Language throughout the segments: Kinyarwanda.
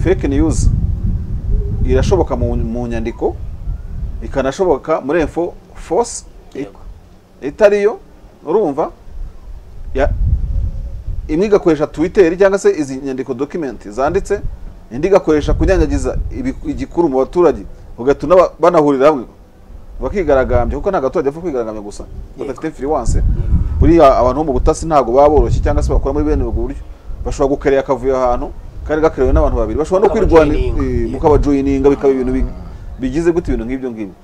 fake news irashoboka mu mu nyandiko ikanashoboka muri info force Yego. itariyo urumva ya- imwe igakoresha twitter cyangwa se izi nyandiko document zanditse indi igakoresha kunyanyagiza ibi- igikuru mu baturage ugatuma ba- banahurira hamwe bakigaragambya kuko nta gaturage apfa kwigaragambya gusa badafite firiwanse buriya abantu bo mu butasi ntabwo baba boroshye cyangwa se bakora muri bene ubwo buryo bashobora gukarera akavuyo ahantu kari gakerewe n'abantu babiri bashobora no kwirwanira Bakabajoyininga. eh, mukabajoyininga bikaba ibintu bi- bigize gute ibintu nk'ibyo ngibyo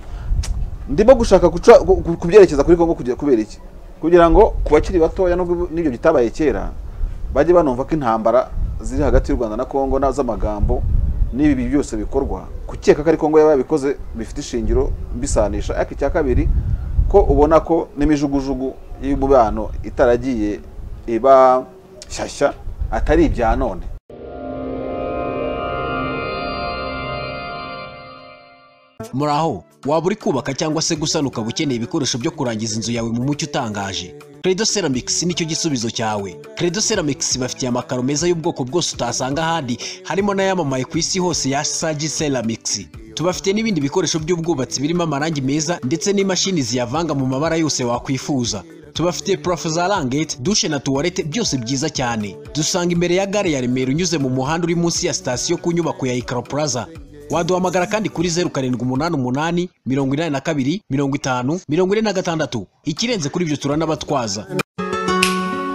ndimo gushaka guca gu- gu- kubyerekeza kuri Kongo kugira kubera iki kugira ngo ku bakiri batoya nubwo n'ibyo bitabaye kera bajye banumva ko intambara ziri hagati y'u Rwanda na Kongo na z'amagambo n'ibi byose bikorwa gukeka ko ari Kongo yaba yabikoze bifite ishingiro mbisanisha ariko icya kabiri ko ubona ko n'imijugujugu y'umubano itaragiye iba shyashya atari ibya none muri aho waba uri kubaka cyangwa se gusana ukaba ukeneye ibikoresho byo kurangiza inzu yawe mu mucyo utangaje credo ceramics nicyo gisubizo cyawe credo ceramics bafitiye amakaro meza y'ubwoko bwose utasanga ahandi harimo n'ayamamaye ku isi hose ya sagi ceramics tubafite n'ibindi bikoresho by'ubwubatsi birimo amarangi meza ndetse n'imashini ziyavanga mu mabara yose wakwifuza tubafitiye parafo za rangete dushe na tuwarete byose byiza cyane dusanga imbere ya gare ya remera unyuze mu muhanda uri munsi ya sitasiyo ku nyubako ya ikaro plaza waduhamagara kandi kuri zeru karindwi umunani umunani mirongo inani na kabiri mirongo itanu mirongo ine na gatandatu ikirenze kuri ibyo turanabatwaza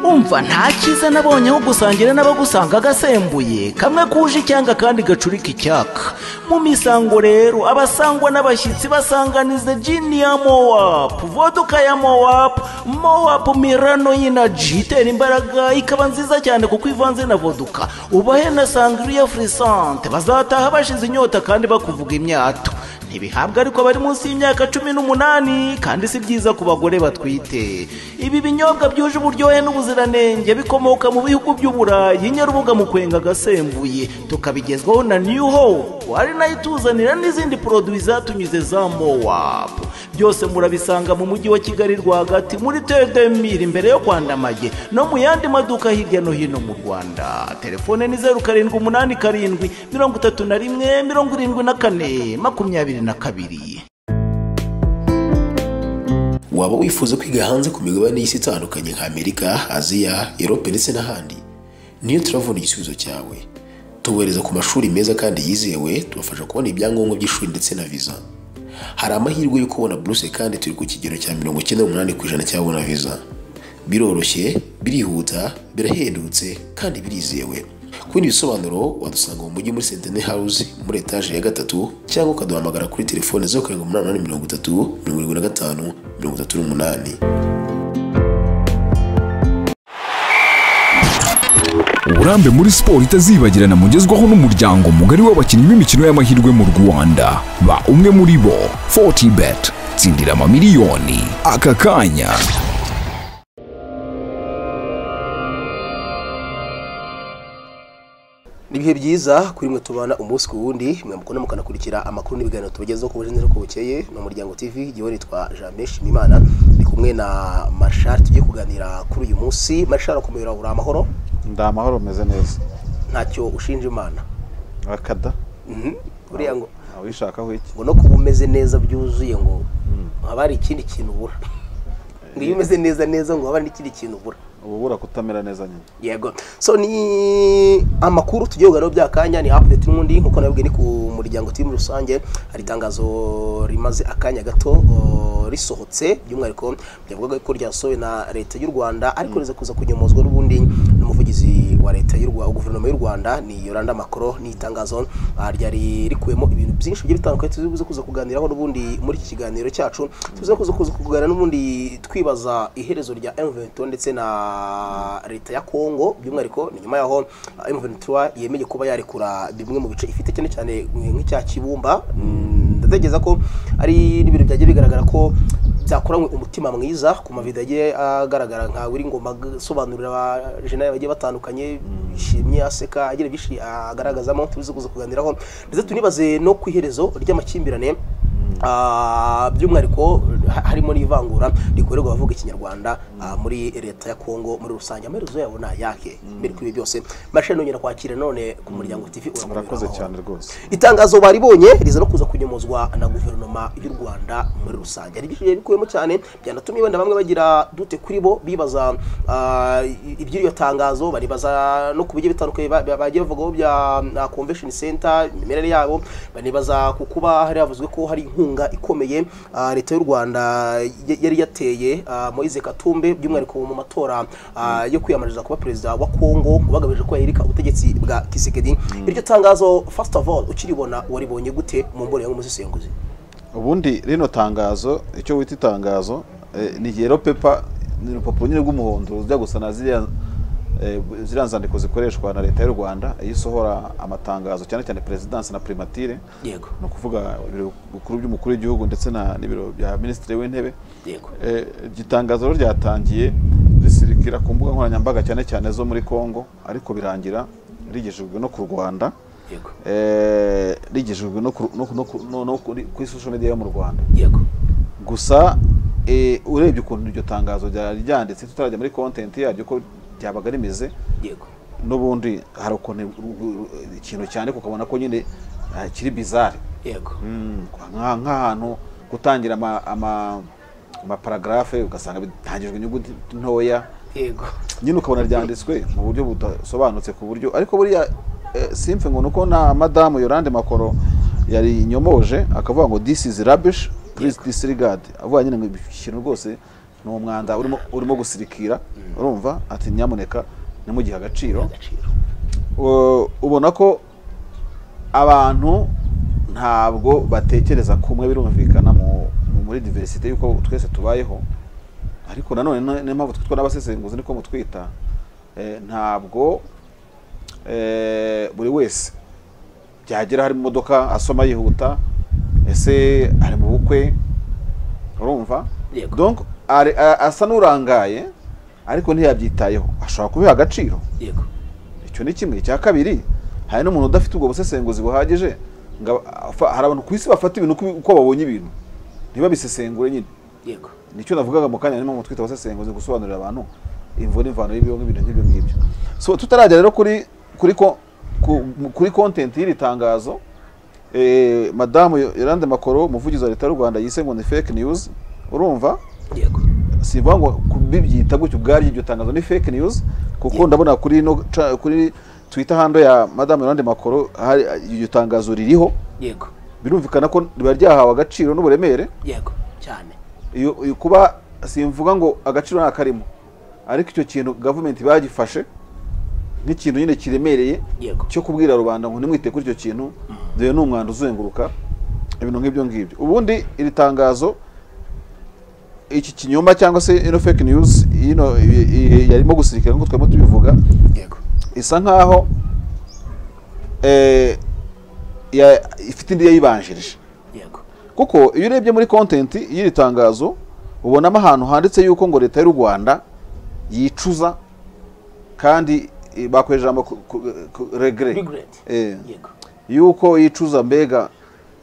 umva nta cyiza nabonye aho gusangira n'abagusanga agasembuye kamwe kuje icyanga kandi gacurika icyaka mu misango rero abasangwa n'abashyitsi basanganiza jini ya mowapu voduka ya mowapu mowapu mirano y'inaji itera imbaraga ikaba nziza cyane kuko ivanze na voduka ubahe na sangriya furisante bazataha bashize inyota kandi bakuvuga imyato ntibihabwa ariko bari munsi y'imyaka cumi n'umunani kandi si byiza ku bagore batwite ibi binyobwa byuje uburyohe n'ubuziranenge bikomoka mu bihugu by'uburayi nyarubuga mu kwenga agasembuye tukabigezwaho na new hope ari nayo ituzanira n'izindi poroduwi zatunyuze za mowapu byose murabisanga mu mujyi wa kigali rwagati muri tedemiri imbere yo kwandamage no mu yandi maduka hirya no hino mu rwanda telefone ni zeru karindwi umunani karindwi mirongo itatu na rimwe mirongo irindwi na kane makumyabiri na kabiri waba wifuza kwiga hanze ku migabane y'isi itandukanye nka amerika aziya erope ndetse n'ahandi niyo turavuna igisubizo cyawe tubohereza ku mashuri meza kandi yizewe tubafasha kubona ibyangombwa by'ishuri ndetse na viza hari amahirwe yo kubona buruse kandi turi ku kigero cya mirongo icyenda n'umunani ku ijana cy'ababona viza biroroshye birihuta birahendutse kandi birizewe ku bindi bisobanuro wadusanga mu mujyi muri sentene house muri etaje ya gatatu cyangwa ukaduhamagara kuri telefone zeru karindwi umunani umunani mirongo itatu mirongo irindwi na gatanu mirongo itatu n'umunani uburambe muri siporo itazibagirana mugezwaho n'umuryango mugari w'abakinnyi b'imikino y'amahirwe mu rwanda ba umwe muri bo 40 bet tsindira amamiliyoni aka kanya ni ibihe byiza kuri mwe tubana umunsi ku wundi mwe mukunda mukanakurikira amakuru n'ibiganiro tubagezaho ku buryo ko bukeye ni umuryango tv igihe nitwa jean beshi imana ni kumwe na marshal tugiye kuganira kuri uyu munsi marshal akomeye uri amahoro nda amahoro meze neza ntacyo ushinja imana akada Mhm. buriya ngo awishakaho iki ngo no kuba umeze neza byuzuye ngo haba hari ikindi kintu ubura ngo iyo umeze neza neza ngo haba hari n'ikindi kintu ubura uba ubura kutamera neza nyine yego so ni amakuru tugiye kuganiraho bya kanya ni update n'ubundi nkuko nabibwiye ni ku muryango TV muri rusange hari itangazo rimaze akanya gato o, risohotse by'umwihariko byavugaga ko ryasohowe na leta y'u rwanda ariko riza kuza kunyomozwa n'ubundi n'umuvugizi wa leta y'u rwanda guverinoma y'u rwanda ni yoranda macron ni itangazo ah, ryari rikuyemo ibintu byinshi bigiye bitandukanye tuzibuze kuza kuganiraho n'ubundi muri iki kiganiro cyacu tuzibuze kuza kuza kuganira n'ubundi twibaza iherezo rya M23 ndetse na leta ya Kongo by'umwihariko ni nyuma yaho ah, M23 yemeye kuba yarekura bimwe mu bice ifite cyane cyane nk'icya Kibumba Mm, ndatekereza ko ari n'ibintu byagiye bigaragara ko byakoranywe umutima mwiza ku mavido yagiye agaragara nka uri ngoma asobanurira abajenali bagiye batandukanye yishimye aseka agira byinshi agaragazamo tubizi kuza kuganiraho ndetse tunibaze no ku iherezo ry'amakimbirane Ah, by'umwihariko ha- harimo n'ivangura rikorerwa abavuga ikinyarwanda ah, muri leta ya kongo muri rusange amaherezo yabo ni ayahe mbere kuri ibi byose mashini nongera kwakira none ku muryango tv urakomeye, murakoze urahora. cyane rwose itangazo baribonye riza no kuza kunyomozwa na guverinoma y'u rwanda muri rusange hari byinshi bikuyemo cyane byanatumye wenda bamwe bagira dute kuri bo bibaza ah, i- iby'iryo tangazo baribaza no ku bigiye bitandukanye ba- ba- bagiye bavugwaho bya ah, convention center imimerere yabo banibaza ku kuba hari havuzwe ko hari inkunga ikomeye ah, leta y'u rwanda y- yari yateye ah, moise katumbe by'umwihariko mu matora ah, yo kwiyamamariza kuba perezida wa kongo bagamije ko yahirika ubutegetsi bwa kisekedi iryo tangazo first of all ukiribona waribonye gute mu mbonera nk'umusesenguzi ubundi rino tangazo icyo wita itangazo eh, ni yero pepa ni urupapuro nyine rw'umuhondo rujya gusa na ziriya eh, ziriya nzandiko zikoreshwa na leta y'u rwanda iyo isohora amatangazo cyane cyane perezidansi na primatire yego ni ukuvuga ibiro bikuru by'umukuru w'igihugu ndetse na- n'ibiro bya minisitiri w'intebe yego Eh, iryo tangazo rero ryatangiye risirikira ku mbuga nkoranyambaga cyane cyane zo muri congo ariko birangira rigejejwe no ku rwanda yego eh, rigejejwe no ku- no ku- no ku- no- no kuri kuri social media yo mu rwanda yego gusa eh, urebye ukuntu iryo tangazo ryari ryanditse tutarajya muri content yaryo ko ryabaga rimeze yego n'ubundi hari ukuntu ikintu cyane ukabona ko nyine ah, kiri bizarre yego Mm, nka- nk'ahantu gutangira ama- ama- amaparagrafe ugasanga bitangijwe inyuguti ntoya yego nyine ukabona ryanditswe mu buryo budasobanutse ku buryo ariko buriya eh, simfe ngo ni uko na madamu yorande makoro yari inyomoje akavuga ngo this is rubbish please disregard avuga nyine ngo ikintu rwose ni umwanda urimo urimo gusirikira urumva ati nyamuneka ntimugihe agaciro agaciro u- ubona ko abantu ntabwo batekereza kumwe birumvikana mu- mu- muri diversite y'uko twese tubayeho ariko nanone na- niyo mpamvu twitwa n'abasesenguzi niko mutwita eh, ntabwo eh, buri wese byagera hari mu modoka asoma yihuta ese ari mu bukwe urumva Yego. donc ari- a- asa n'urangaye ariko ntiyabyitayeho ashobora kubiha agaciro yego icyo ni kimwe icya kabiri hari n'umuntu udafite ubwo busesenguzi buhagije ngo aba- afa- hari abantu ku isi bafata ibintu uko- uko babonye ibintu ntibabisesengure nyine yego nicyo navugaga mu kanya nimpamvu twita abasesenguzi gusobanurira abantu imvura imvano y'ibyo ngibyo nk'ibyo ngibyo so tutarajya rero kuri kuri ko ku- mu- kuri content y'iri tangazo eh, madamu Yolande Makoro umuvugizi wa leta y'u Rwanda yise ngo ni fake news urumva yego si ukuvuga ngo kubibyita gutyo ubwaryo iryo tangazo ni fake news kuko ndabona kuri no ca- kuri twitter hando ya madame Yolande Makoro hari iryo tangazo ririho yego birumvikana ko riba ryahawe agaciro n'uburemere yego cyane iyo iyo kuba simvuga ngo agaciro ntakarimo ariko icyo kintu gavumenti bagifashe nk'ikintu nyine kiremereye Yego. cyo kubwira rubanda ngo ntimwite kuri icyo kintu dore ni umwanda uzenguruka ibintu nk'ibyo ngibyo ubundi iri tangazo iki kinyoma cyangwa se ino fake news ino i- i- yarimo gusirikira nk'uko twarimo tubivuga yego isa nkaho eh, ya- ifite indi yayibanjirije yego kuko iyo urebye muri kontenti y'iri tangazo ubonamo ahantu handitse yuko ngo leta y'u rwanda yicuza kandi eh, bakoresha ijambo ku- ku- ku- regret Regret. Eh, yego yuko yicuza mbega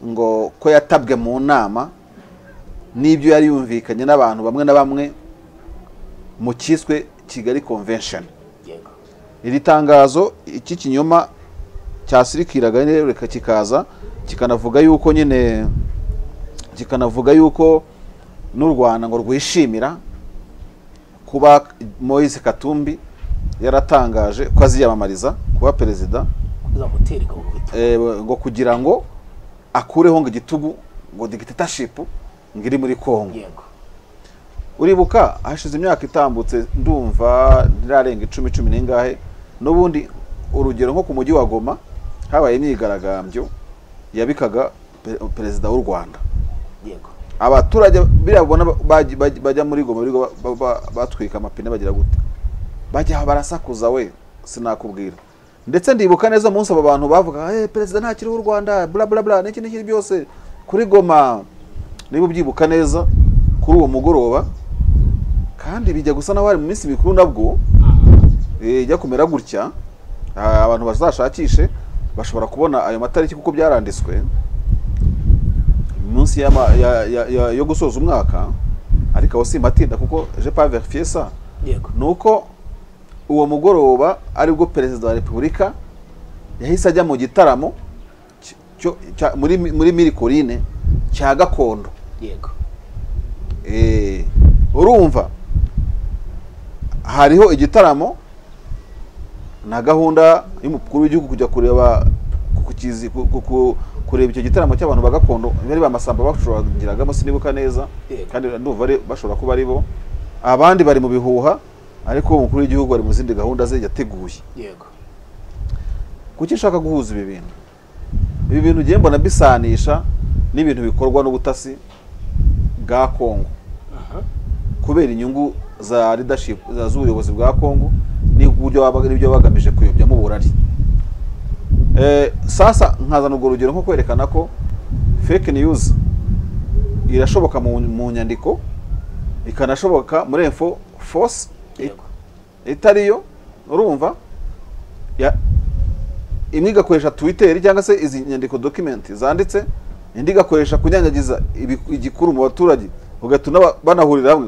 ngo ko yatabwe mu nama n'ibyo yari yumvikanye n'abantu bamwe na bamwe mu cyiswe kigali convention yego iri tangazo iki kinyoma cyasirikiraga nyine reka kikaza kikanavuga yuko nyine kikanavuga yuko n'u rwanda ngo rwishimira kuba moise katumbi yaratangaje ko aziyamamariza kuba perezida uzamutera igahubita eh, ngo kugira ngo akureho ngo igitugu ngo dictatorship ngo iri muri kongo yego uribuka hashize imyaka itambutse ndumva ntirarenga icumi cumi n'ingahe n'ubundi urugero nko ku mujyi wa goma habaye imyigaragambyo yabikaga pe- perezida w'u rwanda yego abaturage biriya babona baj- baj- bajya muri goma birirwa ba- ba- batwika amapine bagira gute bajya barasakuza we sinakubwira ndetse ndibuka neza umunsi abo bantu bavuga hey, perezida ntakiriho u rwanda bla bla bla n'iki n'iki byose kuri goma niba ubyibuka neza kuri uwo mugoroba kandi bijya gusa n'aho hari mu minsi mikuru nabwo eh, ijya kumera gutya ah, abantu bazashakishe bashobora kubona ayo matariki kuko byaranditswe munsi y'ama- ya- ya- ya- yo gusoza umwaka ariko aho simbatinda kuko je pas verifier ça yego ni uko uwo mugoroba aribwo perezida wa repubulika yahise ajya mu gitaramo cy- cyo- cya- muri muri mirikorine cya gakondo yego Eh, urumva hariho igitaramo na gahunda y'umukuru w'igihugu kujya kureba ku- kukizi- ku- ku- ku- kureba icyo gitaramo cy'abantu ba gakondo bari bamasamba bacurangiragamo sinibuka neza Yego. kandi ndumva ari- bashobora kuba ari bo abandi bari mu bihuha ariko umukuru w'igihugu ari mu zindi gahunda ze yateguye yego kuki nshaka guhuza ibi bintu ibi bintu ugiye mbona bisanisha n'ibintu bikorwa n'ubutasi bwa kongo kubera inyungu za leadership za- z'ubuyobozi bwa kongo n'uburyo baba- n'ibyo baba bagamije kuyobyamo uburari Eh, sasa nkazana urwo rugero nko kwerekana ko fake news irashoboka mu, mu nyandiko ikanashoboka muri info force i- Yego. itariyo urumva ya- imwe igakoresha twitter cyangwa se izi nyandiko document zanditse indi igakoresha kunyanyagiza ibi- igikuru mu baturage ugatuma ba- banahurira hamwe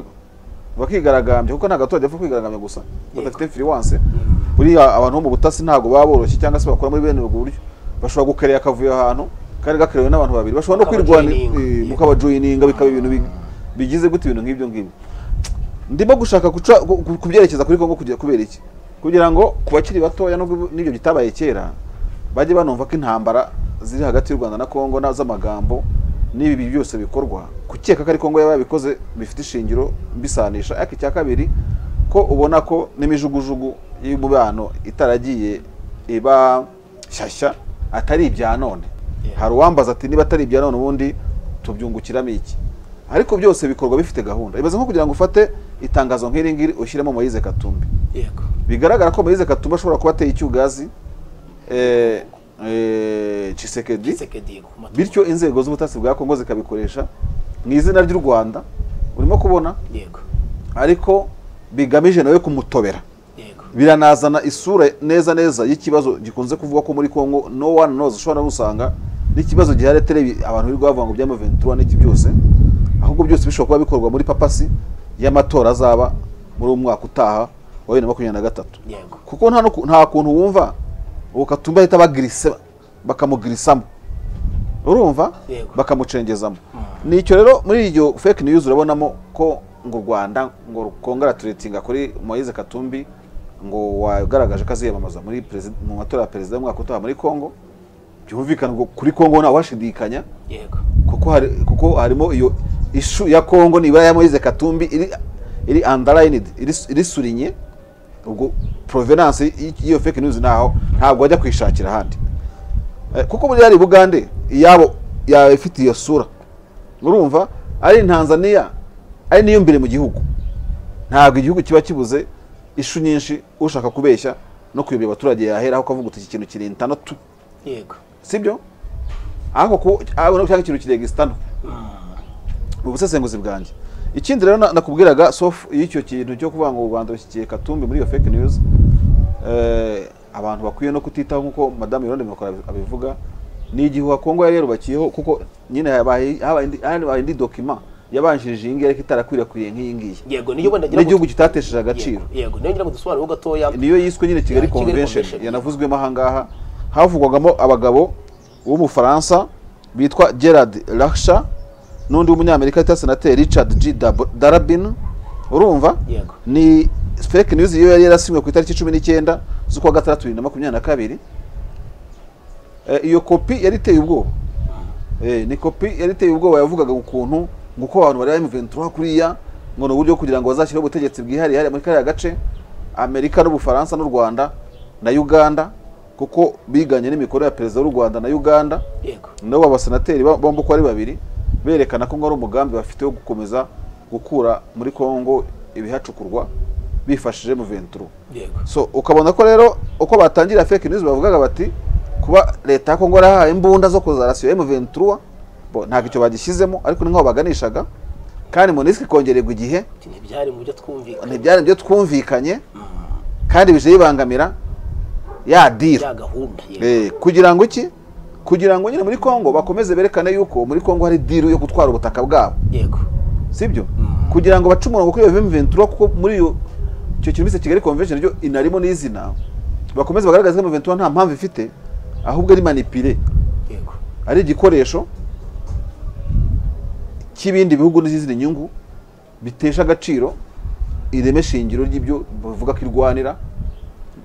bakigaragambya kuko nta gaturage apfa kwigaragambya gusa badafite firiwanse buriya abantu bo mu butasi ntabwo baba boroshye cyangwa se bakora muri bene ubwo buryo bashobora gukarera akavuyo ahantu kari gakerewe n'abantu babiri bashobora no kwirwanira Mukabajoyininga. eh, mukabajoyininga bikaba ibintu bi- bigize gute ibintu nk'ibyo ngibyo ndimo gushaka guca gu- gu- kubyerekeza kuri Kongo kugira kubera iki kugira ngo ku bakiri batoya nubwo n'ibyo bitabaye kera bajye banumva ko intambara ziri hagati y'u Rwanda na Kongo na z'amagambo n'ibi byose bikorwa gukeka ko ari Kongo yaba yabikoze bifite ishingiro mbisanisha ariko icya kabiri ko ubona ko n'imijugujugu y'umubano itaragiye iba shyashya atari ibya none hari uwambaza ati niba atari ibya none ubundi tubyungukiramo iki ariko byose bikorwa bifite gahunda ibaze nko kugira ngo ufate itangazo nk'iri ngiri ushyiremo Moise Katumbi yego bigaragara ko Moise Katumbi ashobora kuba ateye icyugazi eh, eh, Tshisekedi isekedi ku matora bityo inzego z'ubutasi bwa Kongo zikabikoresha mu izina ry'u Rwanda urimo kubona yego ariko bigamije nawe kumutobera yego biranazana isura neza neza y'ikibazo gikunze kuvuga ko muri Congo no one knows ushobora no gusanga n'ikibazo gihari atari abantu birirwa bavuga ngo byama 23 n'iki byose ahubwo byose bishobora kuba bikorwa muri papasi y'amatora azaba muri uwo mwaka utaha wa 2023 yego kuko nta nuku- nta kuntu wumva uwo Katumbi ahita bagirise bakamugirisamo urumva Yego. bakamucengezamo nicyo rero muri iryo fake news urabonamo ko ngo u Rwanda ngo rukongera turetinga kuri Moise Katumbi ngo wagaragaje ko aziyamamaza muri perezida- mu matora ya perezida y'umwaka utaha muri Kongo byumvikana ngo kuri Kongo nta washidikanya yego kuko hari kuko harimo iyo ishu ya Kongo nibura ya Moise Katumbi iri iri underlined iri irisurinye ubwo provenance y- y'iyo fake news naho ntabwo wajya kwishakira ahandi Eh, kuko muri yari Bugande iyabo yawe ifite iyo sura urumva ari Tanzania ari niyo mbere mu gihugu ntabwo igihugu kiba kibuze ishu nyinshi ushaka kubeshya no kuyobya abaturage yahera aho kavuga uti iki kintu kirintana tu yego sibyo ariko ku ariko cyangwa ikintu kiregistano mu busesenguzi bwanjye ikindi rero na- nakubwiraga sof y'icyo kintu cyo kuvuga ngo u Rwanda rushyigikiye Katumbi muri iyo fake news eh, abantu bakwiye no kutitaho nkuko madame Yolande Mikora abivuga ni igihuha Kongo yari yarubakiyeho kuko nyine habaye habaye indi- habaye indi document yabanjirije iyi ngiyi ariko itarakwirakwiriye nk'iyi ngiyi yego niyo wenda ngira ngo- n'igihugu kitatesheje agaciro yego yego niyo ngira ngo dusobanureho gatoya niyo yiswe nyine kigali Ya, Kigali convention Convention. yanavuzwemo ahangaha havugwagamo abagabo w'umufaransa bitwa gerard laksha n'undi w'umunyamerika witwa senateri richard g Dab- darabin urumva Yego. ni fake news iyo yari yarasinywe ku itariki cumi n'icyenda z'ukwa gatandatu bibiri na makumyabiri na kabiri Eh, iyo kopi yari iteye ubwoba Eh, ni kopi yari iteye ubwoba yavugaga ukuntu nguko abantu bari mu 23 kuriya ngo ni uburyo kugira ngo bazashyireho ubutegetsi bwihariye hariya muri kariya gace amerika n'ubufaransa n'u rwanda na uganda kuko biganye n'imikorere ya perezida w'u rwanda na uganda yego nabo abasenateri ba- bombi uko ari babiri berekana ko ngo ari umugambi bafite wo gukomeza gukura muri congo ibihacukurwa bifashije mu 23 yego so ukabona ko rero uko batangira fake news bavugaga bati kuba leta ya Kongo yarahaye imbunda zo kuza rasiyo M23 bo ntabwo icyo bagishyizemo ariko ni nk'aho baganishaga kandi Monusco ikongererwa igihe Ati, ntibyari mu byo twumvikanye ntibyari byo twumvikanye kandi bije bibangamira ya deal bya gahunda yego eh, kugira ngo iki kugira ngo nyine muri congo bakomeze berekane yuko muri congo hari diru yo gutwara ubutaka bwabo yego sibyo kugira ngo bace umurongo kuri iyo vemu ventura kuko muri iyo icyo kintu bise kigali convention ryo inarimo n'izina bakomeze bagaragaze ko ventura nta mpamvu ifite ahubwo ari manipire yego ari igikoresho cy'ibindi bihugu n'izindi nyungu bitesha agaciro ireme shingiro ry'ibyo bavuga ko irwanira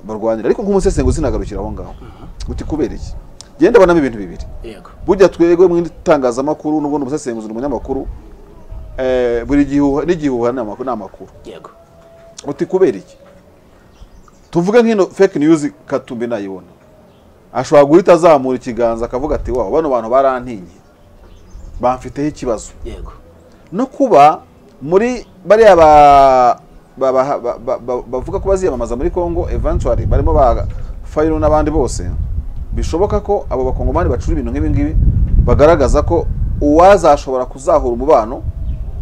barwanira ariko nk'umusesenguzi nagarukira aho ngaho uti kubera iki genda abonamo ibintu bibiri yego burya twebwe mu itangazamakuru n'ubundi umusesenguzi ni umunyamakuru eh, buri gihuha n'igihuha ni amakuru ni amakuru yego uti kubera iki tuvuge nk'ino fake news katumbi nayibona ashobora guhita azamura ikiganza akavuga ati wawe bano bantu barantinye bamfiteho ikibazo yego no kuba muri bariya ba- ba- ba- ba- ba- ba- bavuga ko baziyamamaza muri congo eventually barimo ba fayiro n'abandi bose bishoboka ko abo bakongomani bacura ibintu nk'ibi ngibi bagaragaza ko uwazashobora kuzahura umubano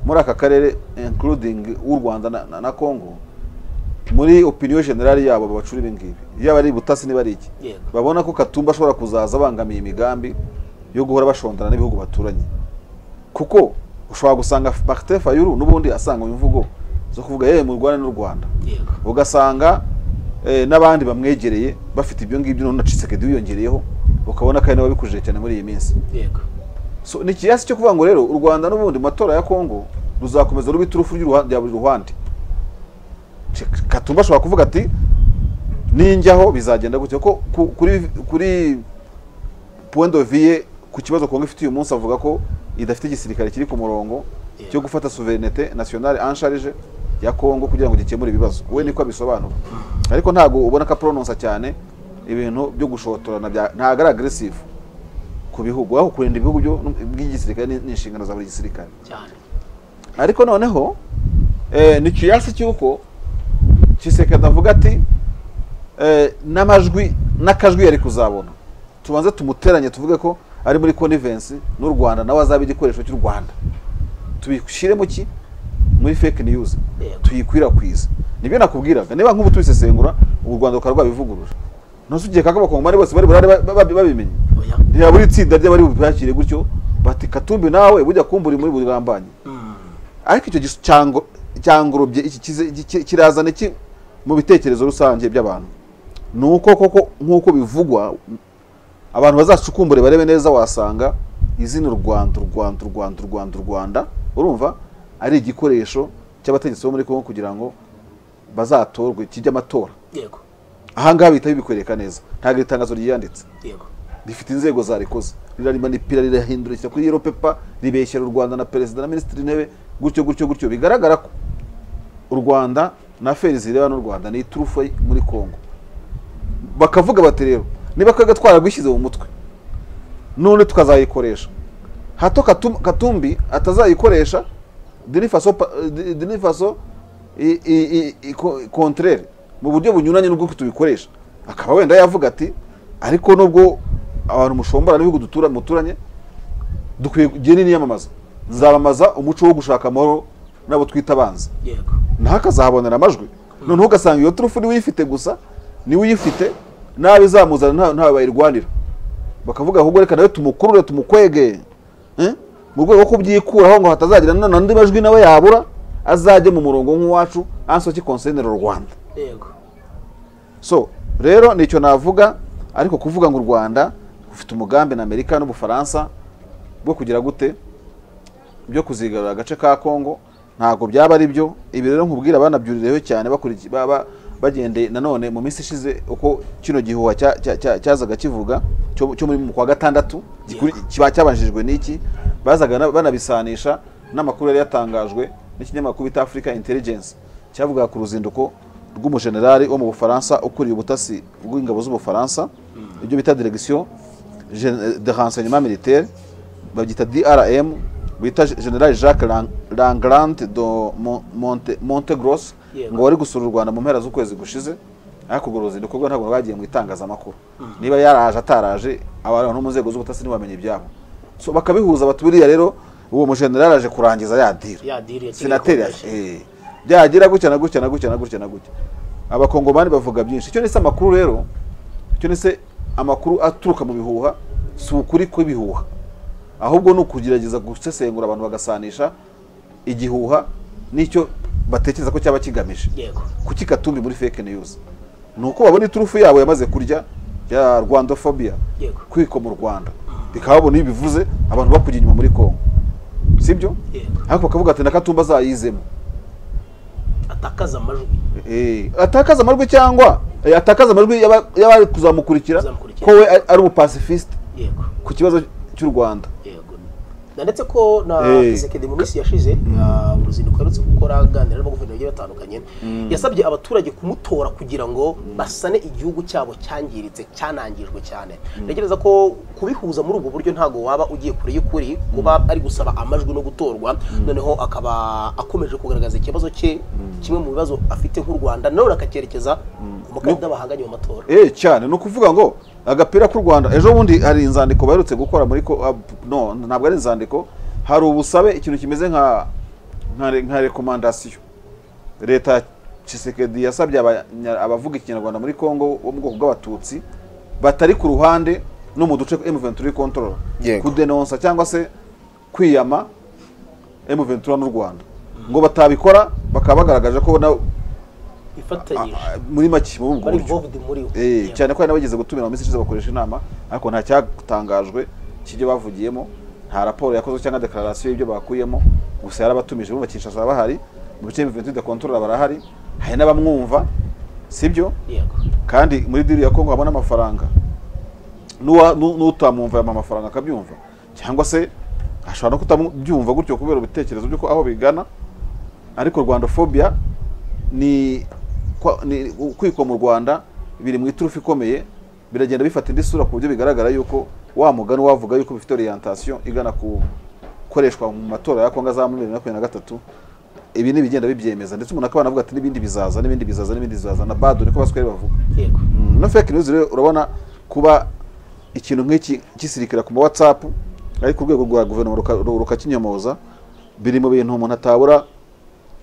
muri aka karere including w'u rwanda na, na, na congo muri opinion generale yabo babacura ibi ngibi yaba ari butasi niba ari iki Yego. babona ko katumba ashobora kuzaza abangamiye imigambi yo guhora bashondana n'ibihugu baturanye kuko ushobora gusanga Martin Fayulu n'ubundi asanga imvugo zo kuvuga yewe mu Rwanda n'u Rwanda yego ugasanga eh, n'abandi bamwegereye bafite ibyo ngibyo none na Tshisekedi wiyongereyeho ukabona kandi wabikujije cyane muri iyi minsi yego so ni ikiyasi cyo kuvuga ngo rero u Rwanda n'ubundi mu matora ya Kongo ruzakomeza ruba iturufu ry'uruha- rya buri ruhande Che- Katumba ashobora kuvuga ati ninjyaho bizagenda gutya ko ku- kuri kuri point de vue ku kibazo Kongo ifite uyu munsi avuga ko idafite igisirikare kiri ku murongo cyo gufata souveraineté nationale en charge ya Kongo kugira ngo gikemure ibibazo we niko abisobanura ariko ntago ubona ko aprononsa cyane ibintu byo gushotorana bya ntago ari aggressive ku bihugu aho kurinda ibihugu byo by'igisirikare ni ni inshingano za buri gisirikare cyane ariko noneho eh, ni kiyasi cy'uko Tshisekedi avuga ati eh, n'amajwi n'akajwi yari kuzabona tubanze tumuteranye tuvuge ko ari muri connivensi n'u rwanda nawe azaba igikoresho cy'u rwanda tubishyire mu ki muri fake news Yego. tuyikwirakwize nibyo nakubwiraga niba nk'ubu tubisesengura u rwanda rukaba rwabivugurura ntuzi ugiye kaka abakongomani bose bari burare ba- ba- babimenye oya ntiyaba uri itsinda ry'abari bubwakire gutyo bati katumbi nawe bujya kumbura muri buri rambanye ariko icyo gisu- cyango- cyangorobye iki kize- iki- ki- kirazana iki mu bitekerezo rusange by'abantu ni uko koko nk'uko bivugwa abantu bazacukumbure barebe neza wasanga izina u rwanda u rwanda u rwanda u rwanda u rwanda urumva ari igikoresho cy'abategetsi bo muri kongo kugira ngo bazatorwe kijye amatora yego aha ngaha bihita bibikwereka neza ntabwo iri tangazo ryiyanditse yego rifite inzego zarikoze rirarima nipira rirahindurikira kuri yero pepa ribeshyira u rwanda na perezida na minisitiri intebe gutyo gutyo gutyo bigaragara ko u rwanda na feri zireba n'u rwanda ni iturufu muri congo bakavuga bati rero niba twebwe twaragwishyize mu mutwe none tukazayikoresha hato Katum- katumbi atazayikoresha dini faso pa- eh, Dini Faso i- i- i- i- ko- contraire mu buryo bunyuranye n'ubwo tubikoresha akaba wenda yavuga ati ariko nubwo abantu mushombora n'ibihugu dutura muturanye dukwiye kugenda niyamamaza nzamamaza umuco wo gushaka amahoro n'abo twita abanzi yego ntakazahabonera amajwi noneho ugasanga iyo turufu niwe uyifite gusa niwe uyifite nabi izamuzana nta- ntawe bayirwanira bakavuga ahubwo reka nawe tumukurure tumukwege Eh? mu rwego rwo kubyikuraho ngo hatazagira na- n'andi majwi nawe yabura azajye mu murongo nk'uwacu ansoki konsenera u rwanda yego so rero nicyo navuga ariko kuvuga ngo u rwanda rufite umugambi na amerika n'ubufaransa bwo kugira gute byo kuzigarura agace ka congo ntabwo byaba ari byo ibi rero nkubwira banabyurireho cyane bakurikiye bagendeye nanone mu minsi ishize uko kino gihuha cya- cya- cya- cyazaga kivuga cyo cyo muri mu kwa gatandatu gikuri- kiba cyabanjirijwe n'iki bazaga na- banabisanisha n'amakuru yari yatangajwe n'ikinyamakuru bita africa intelligence cyavugaga ku ruzinduko rw'umujenerali wo mu bufaransa ukuriye ubutasi bw'ingabo z'ubufaransa ibyo bita direction gen- de renseignement militaire babyita DRM bita General Jacques Lang- Langrand do Mon- Monte Montegros Yego. ngo wari gusura u Rwanda mu mpera z'ukwezi gushize ariko urwo ruzinduko rwe ntabwo rwagiye mu itangazamakuru niba yaraje ataraje abantu bo mu nzego z'ubutasi ntibamenye ibyabo so bakabihuza bati buriya rero uwo mujenerali aje kurangiza ya diri Ya deal ya Kigali senateri Convention. eh, byagira gutya na gutya na gutya na gutya na gutya abakongomani bavuga byinshi icyo nise amakuru rero icyo nise amakuru aturuka mu bihuha si ukuri kw'ibihuha ahubwo ni ukugerageza gusesengura abantu bagasanisha igihuha n'icyo batekereza ko cyaba kigamije yego kuki katumbi muri fake news ni uko babona iturufu yabo yamaze kurya ya rwandofobia Yego. kwiko mu rwanda bikaba babona iyo bivuze abantu bakujya inyuma muri kongo sibyo Yego. ariko bakavuga ati na katumba azayizemo atakaza amajwi Eh, atakaza amajwi cyangwa eh, atakaza amajwi y'aba- y'abari kuzamukurikira Kuzamukurikira. ko we ari- ari umupasifiste yego ku kibazo cy'u rwanda yego ndetse ko na Eh. Tshisekedi mu minsi yashize ah, uruzinduko aherutse gukora aganira n'abaguverinoma bagiye batandukanye yasabye abaturage kumutora kugira ngo basane igihugu cyabo cyangiritse cyanangijwe cyane ntekereza ko kubihuza muri ubwo buryo ntabwo waba ugiye kure y'ukuri kuba ari gusaba amajwi no gutorwa noneho akaba akomeje kugaragaza ikibazo cye kimwe mu bibazo afite nk'u Rwanda nanone akacyerekeza ku mukandida bahanganye mu matora eh cyane ni ukuvuga ngo agapira k'u rwanda ejo bundi hari inzandiko baherutse gukora muri ko ah, no ntabwo ari inzandiko hari ubusabe ikintu kimeze nka nka re- nka rekomandasiyo leta ya Tshisekedi yasabye abanya- abavuga ikinyarwanda muri Kongo bo mu bwoko bw'abatutsi batari ku ruhande no mu duce M23 control Yego. kudenonsa cyangwa se kwiyama M23 n'u Rwanda ngo batabikora bakaba bagaragaje ko na- ifatanyije ah, muri make mu bari bwo buryo involved muri we. Eh, Yego. cyane ko hari n'abageze gutumira mu minsi ishize bakoresha inama ariko nta cyatangajwe cy'ibyo bavugiyemo nta raporo yakozwe cyangwa dekararasiyo y'ibyo bakuyemo gusa yarabatumije bumva Kinshasa bahari mu bice bya de control barahari hari n'abamwumva sibyo yego kandi muri diri ya Kongo habona amafaranga N'uwa- n'u- n'utamwumva yampa amafaranga akabyumva cyangwa se ashobora no kutabyumva gutyo kubera ibitekerezo by'uko aho bigana ariko rwandofobia ni kwa- ni kwikwa mu rwanda biri mu iturufu ikomeye biragenda bifata indi sura ku buryo bigaragara yuko wa mugani wavuga yuko bifite orientation igana ku gukoreshwa mu matora ya kongo za bibiri na makumyabiri na gatatu ibi ni ibigenda bibyemeza ndetse umuntu akaba anavuga ati n'ibindi bizaza n'ibindi bizaza n'ibindi bizaza na badu niko baswere bavuga yego Mm, no fake news rero urabona kuba ikintu nk'iki gisirikira ku ma whatsapp ariko urwego rwa guverinoma ruka- ru- rukakinyomoza biri mu bintu umuntu atabura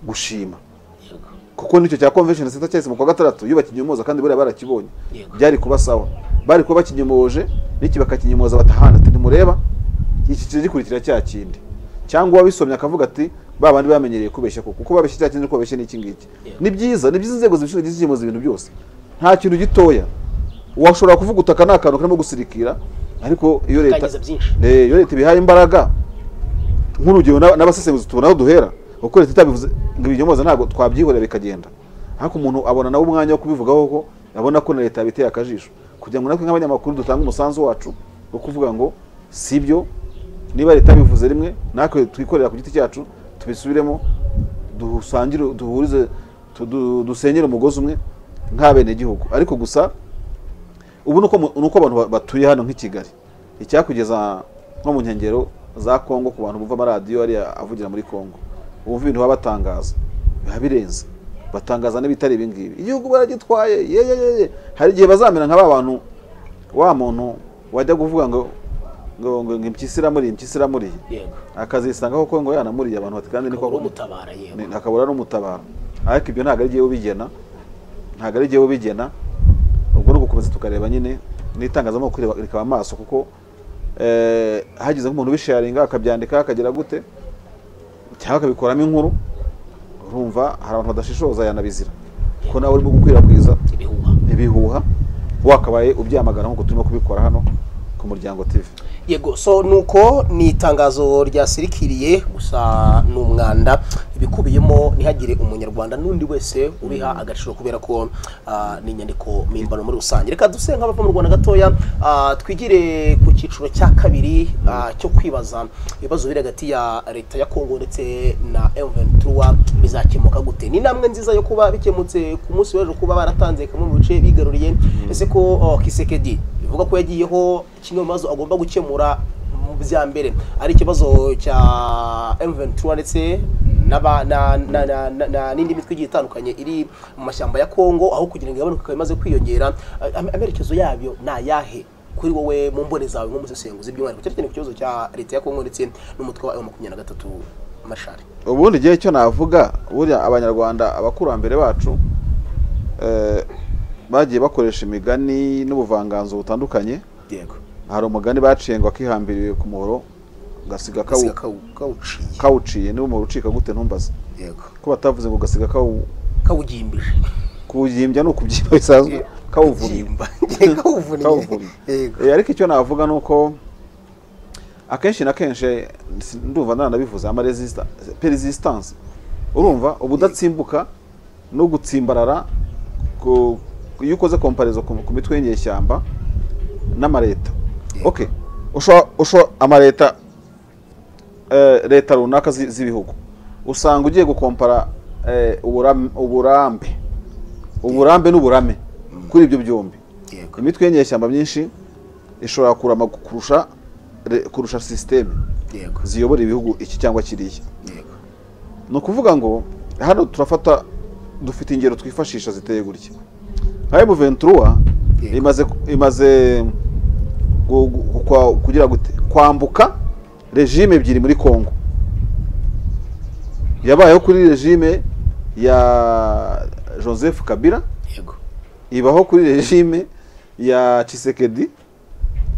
gushima yego kuko nicyo cya convention center cyahise mu kwa gatandatu iyo bakinyomoza kandi buriya barakibonye Yego. byari kuba sawa bari kuba bakinyomoje n'iki bakakinyomoza batahana ati ntimureba iki kije gikurikira cya kindi cyangwa uwabisomye akavuga ati ba bandi bamenyereye kubeshya kuko uko babeshya cya kindi kubabeshya n'iki ngiki Yego. ni byiza ni byiza inzego zibishinzwe zikemeza ibintu byose nta kintu gitoya washobora kuvuga utaka ni akantu karimo gusirikira ariko iyo leta Kangiza byinshi. Eh, iyo leta ibihaye imbaraga nk'urugero n'aba- n'abasesenguzi tubona aho duhera uko leta itabivuze ngo ibinyomoza ntabwo twabyihorera bikagenda ariko umuntu abona nawe umwanya wo kubivugaho ko abona ko na leta yabiteye akajisho kugira ngo natwe nk'abanyamakuru dutange umusanzu wacu wo kuvuga ngo si byo niba leta yabivuze rimwe natwe twikorera ku giti cyacu tubisubiremo dusangire duhurize tu- du- dusenyere umugozi umwe nk'abenegihugu ariko gusa ubu ni uko mu- ni uko abantu ba- batuye hano nk'i kigali icyakugeza nko mu nkengero za kongo ku bantu bumva amaradiyo ariya avugira muri kongo bumva ibintu baba batangaza biba birenze batangaza n'ibitari ibi ngibi igihugu baragitwaye ye ye ye ye hari igihe bazamera nka ba bantu wa muntu wajya kuvuga ngo ngo ngo ngo impyisi iramuriye impyisi iramuriye yego akazisanga koko ngo yanamuriye abantu bati kandi niko uri umutabara yego ni- akabura n'umutabaro ariko ibyo ntabwo ari jyewe ubigena ntabwo ari jyewe ubigena ubwo ni ugukomeza tukareba nyine n'itangazamakuru reba- rikaba amaso kuko eh, hagize nk'umuntu ubisharinga akabyandika akagira gute cyangwa akabikoramo inkuru urumva hari abantu badashishoza yanabizira kuko nawe urimo gukwirakwiza ibihuha ibihuha wakabaye ubyamagana nk'uko turimo kubikora hano ku muryango tv yego so nuko ni itangazo ryasirikiriye gusa ni umwanda ibikubiyemo ntihagire umunyarwanda n'undi wese ubiha agaciro kubera ko ah, ni inyandiko mpimbano muri rusange reka duse nk'abava mu rwanda gatoya ah, twigire ku cyiciro cya kabiri ah, cyo kwibaza ibibazo biri hagati ya leta ya kongo ndetse na M23 bizakemuka gute ni intambwe nziza yo kuba bikemutse ku munsi w'ejo kuba baratanze kamwe mu bice bigaruriye ese ko oh, kisekedi bivuga ko yagiyeho kimwe mu bibazo agomba gukemura mu bya mbere ari ikibazo cya M23 ndetse n'aba- na- na- na- na- na- n'indi mitwe igiye itandukanye iri mu mashyamba ya Kongo aho kugira ngo igabanuke ikaba imaze kwiyongera am- amerekezo yabyo ni ayahe kuri wowe mu mboni zawe nk'umusesenguzi by'umwihariko cyane cyane ku kibazo cya leta ya Kongo ndetse n'umutwe wa M23 mashari ubundi igihe cyo navuga burya abanyarwanda abakurambere bacu eh, bagiye bakoresha imigani n'ubuvanganzo butandukanye yego hari umugani baciye ngo akihambiriye ku muhoro gasiga gasiga kawu- kawu- kawuciye kawuciye niba umuhoro ucika gute ntumbaze yego ko batavuze ngo gasiga kawu- kawugimbije kuwubyimbya ni ukubyimba bisanzwe kawuvumye Gimba. Ngiye kawuvunye Kawuvumye. yego Eh, ariko icyo navuga ni uko akenshi na kenshi si- ndumva nanabivuze ama resista- peresistance urumva ubudatsimbuka no gutsimbarara ku- iyo ukoze komparizo ku ku mitwe y'inyeshyamba n'amareta okay ushobora ushobora amareta eh, leta runaka zi- z'ibihugu usanga ugiye gukompara eh, uburam- uburambe uburambe n'uburame kuri ibyo byombi yego imitwe y'inyeshyamba myinshi ishobora kurama kurusha re- kurusha sisiteme yego ziyobora ibihugu iki cyangwa kiriya yego ni ukuvuga ngo hano turafata dufite ingero twifashisha ziteye gutya nka emu ventura Yego. imaze imaze gu- gu- kwa- kugira gute kwambuka regime ebyiri muri congo yabayeho kuri regime ya joseph kabila yego ibaho kuri regime ya Tshisekedi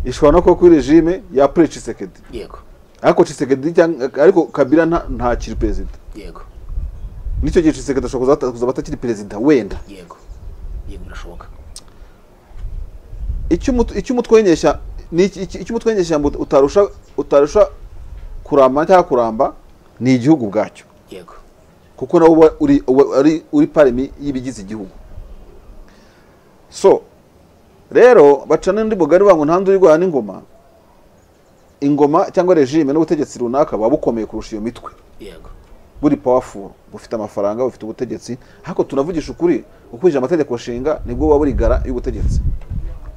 ishobora no kuba kuri regime ya pre Tshisekedi yego ariko Tshisekedi cyangwa ariko Kabila nta ntakiri perezida yego nicyo gihe Tshisekedi ashobora kuzata- kuzaba atakiri perezida wenda yego yego birashoboka icyo umut- icyo umutwe w'inyesha ni iki- iki- icyo umutwe w'inyeshyamba ut- utarusha utarusha kuramba cyangwa kuramba ni igihugu ubwacyo yego kuko nawe uba uri uba ari- uri paremi y'ibigize igihugu so rero baca n'undi mugari bavuga ngo nta ndi urwana n'ingoma ingoma cyangwa regime n'ubutegetsi runaka buba bukomeye kurusha iyo mitwe yego buri powerful bufite amafaranga bufite ubutegetsi ariko tunavugisha ukuri ukurikije amategeko nshinga nibwo buba buri gara y'ubutegetsi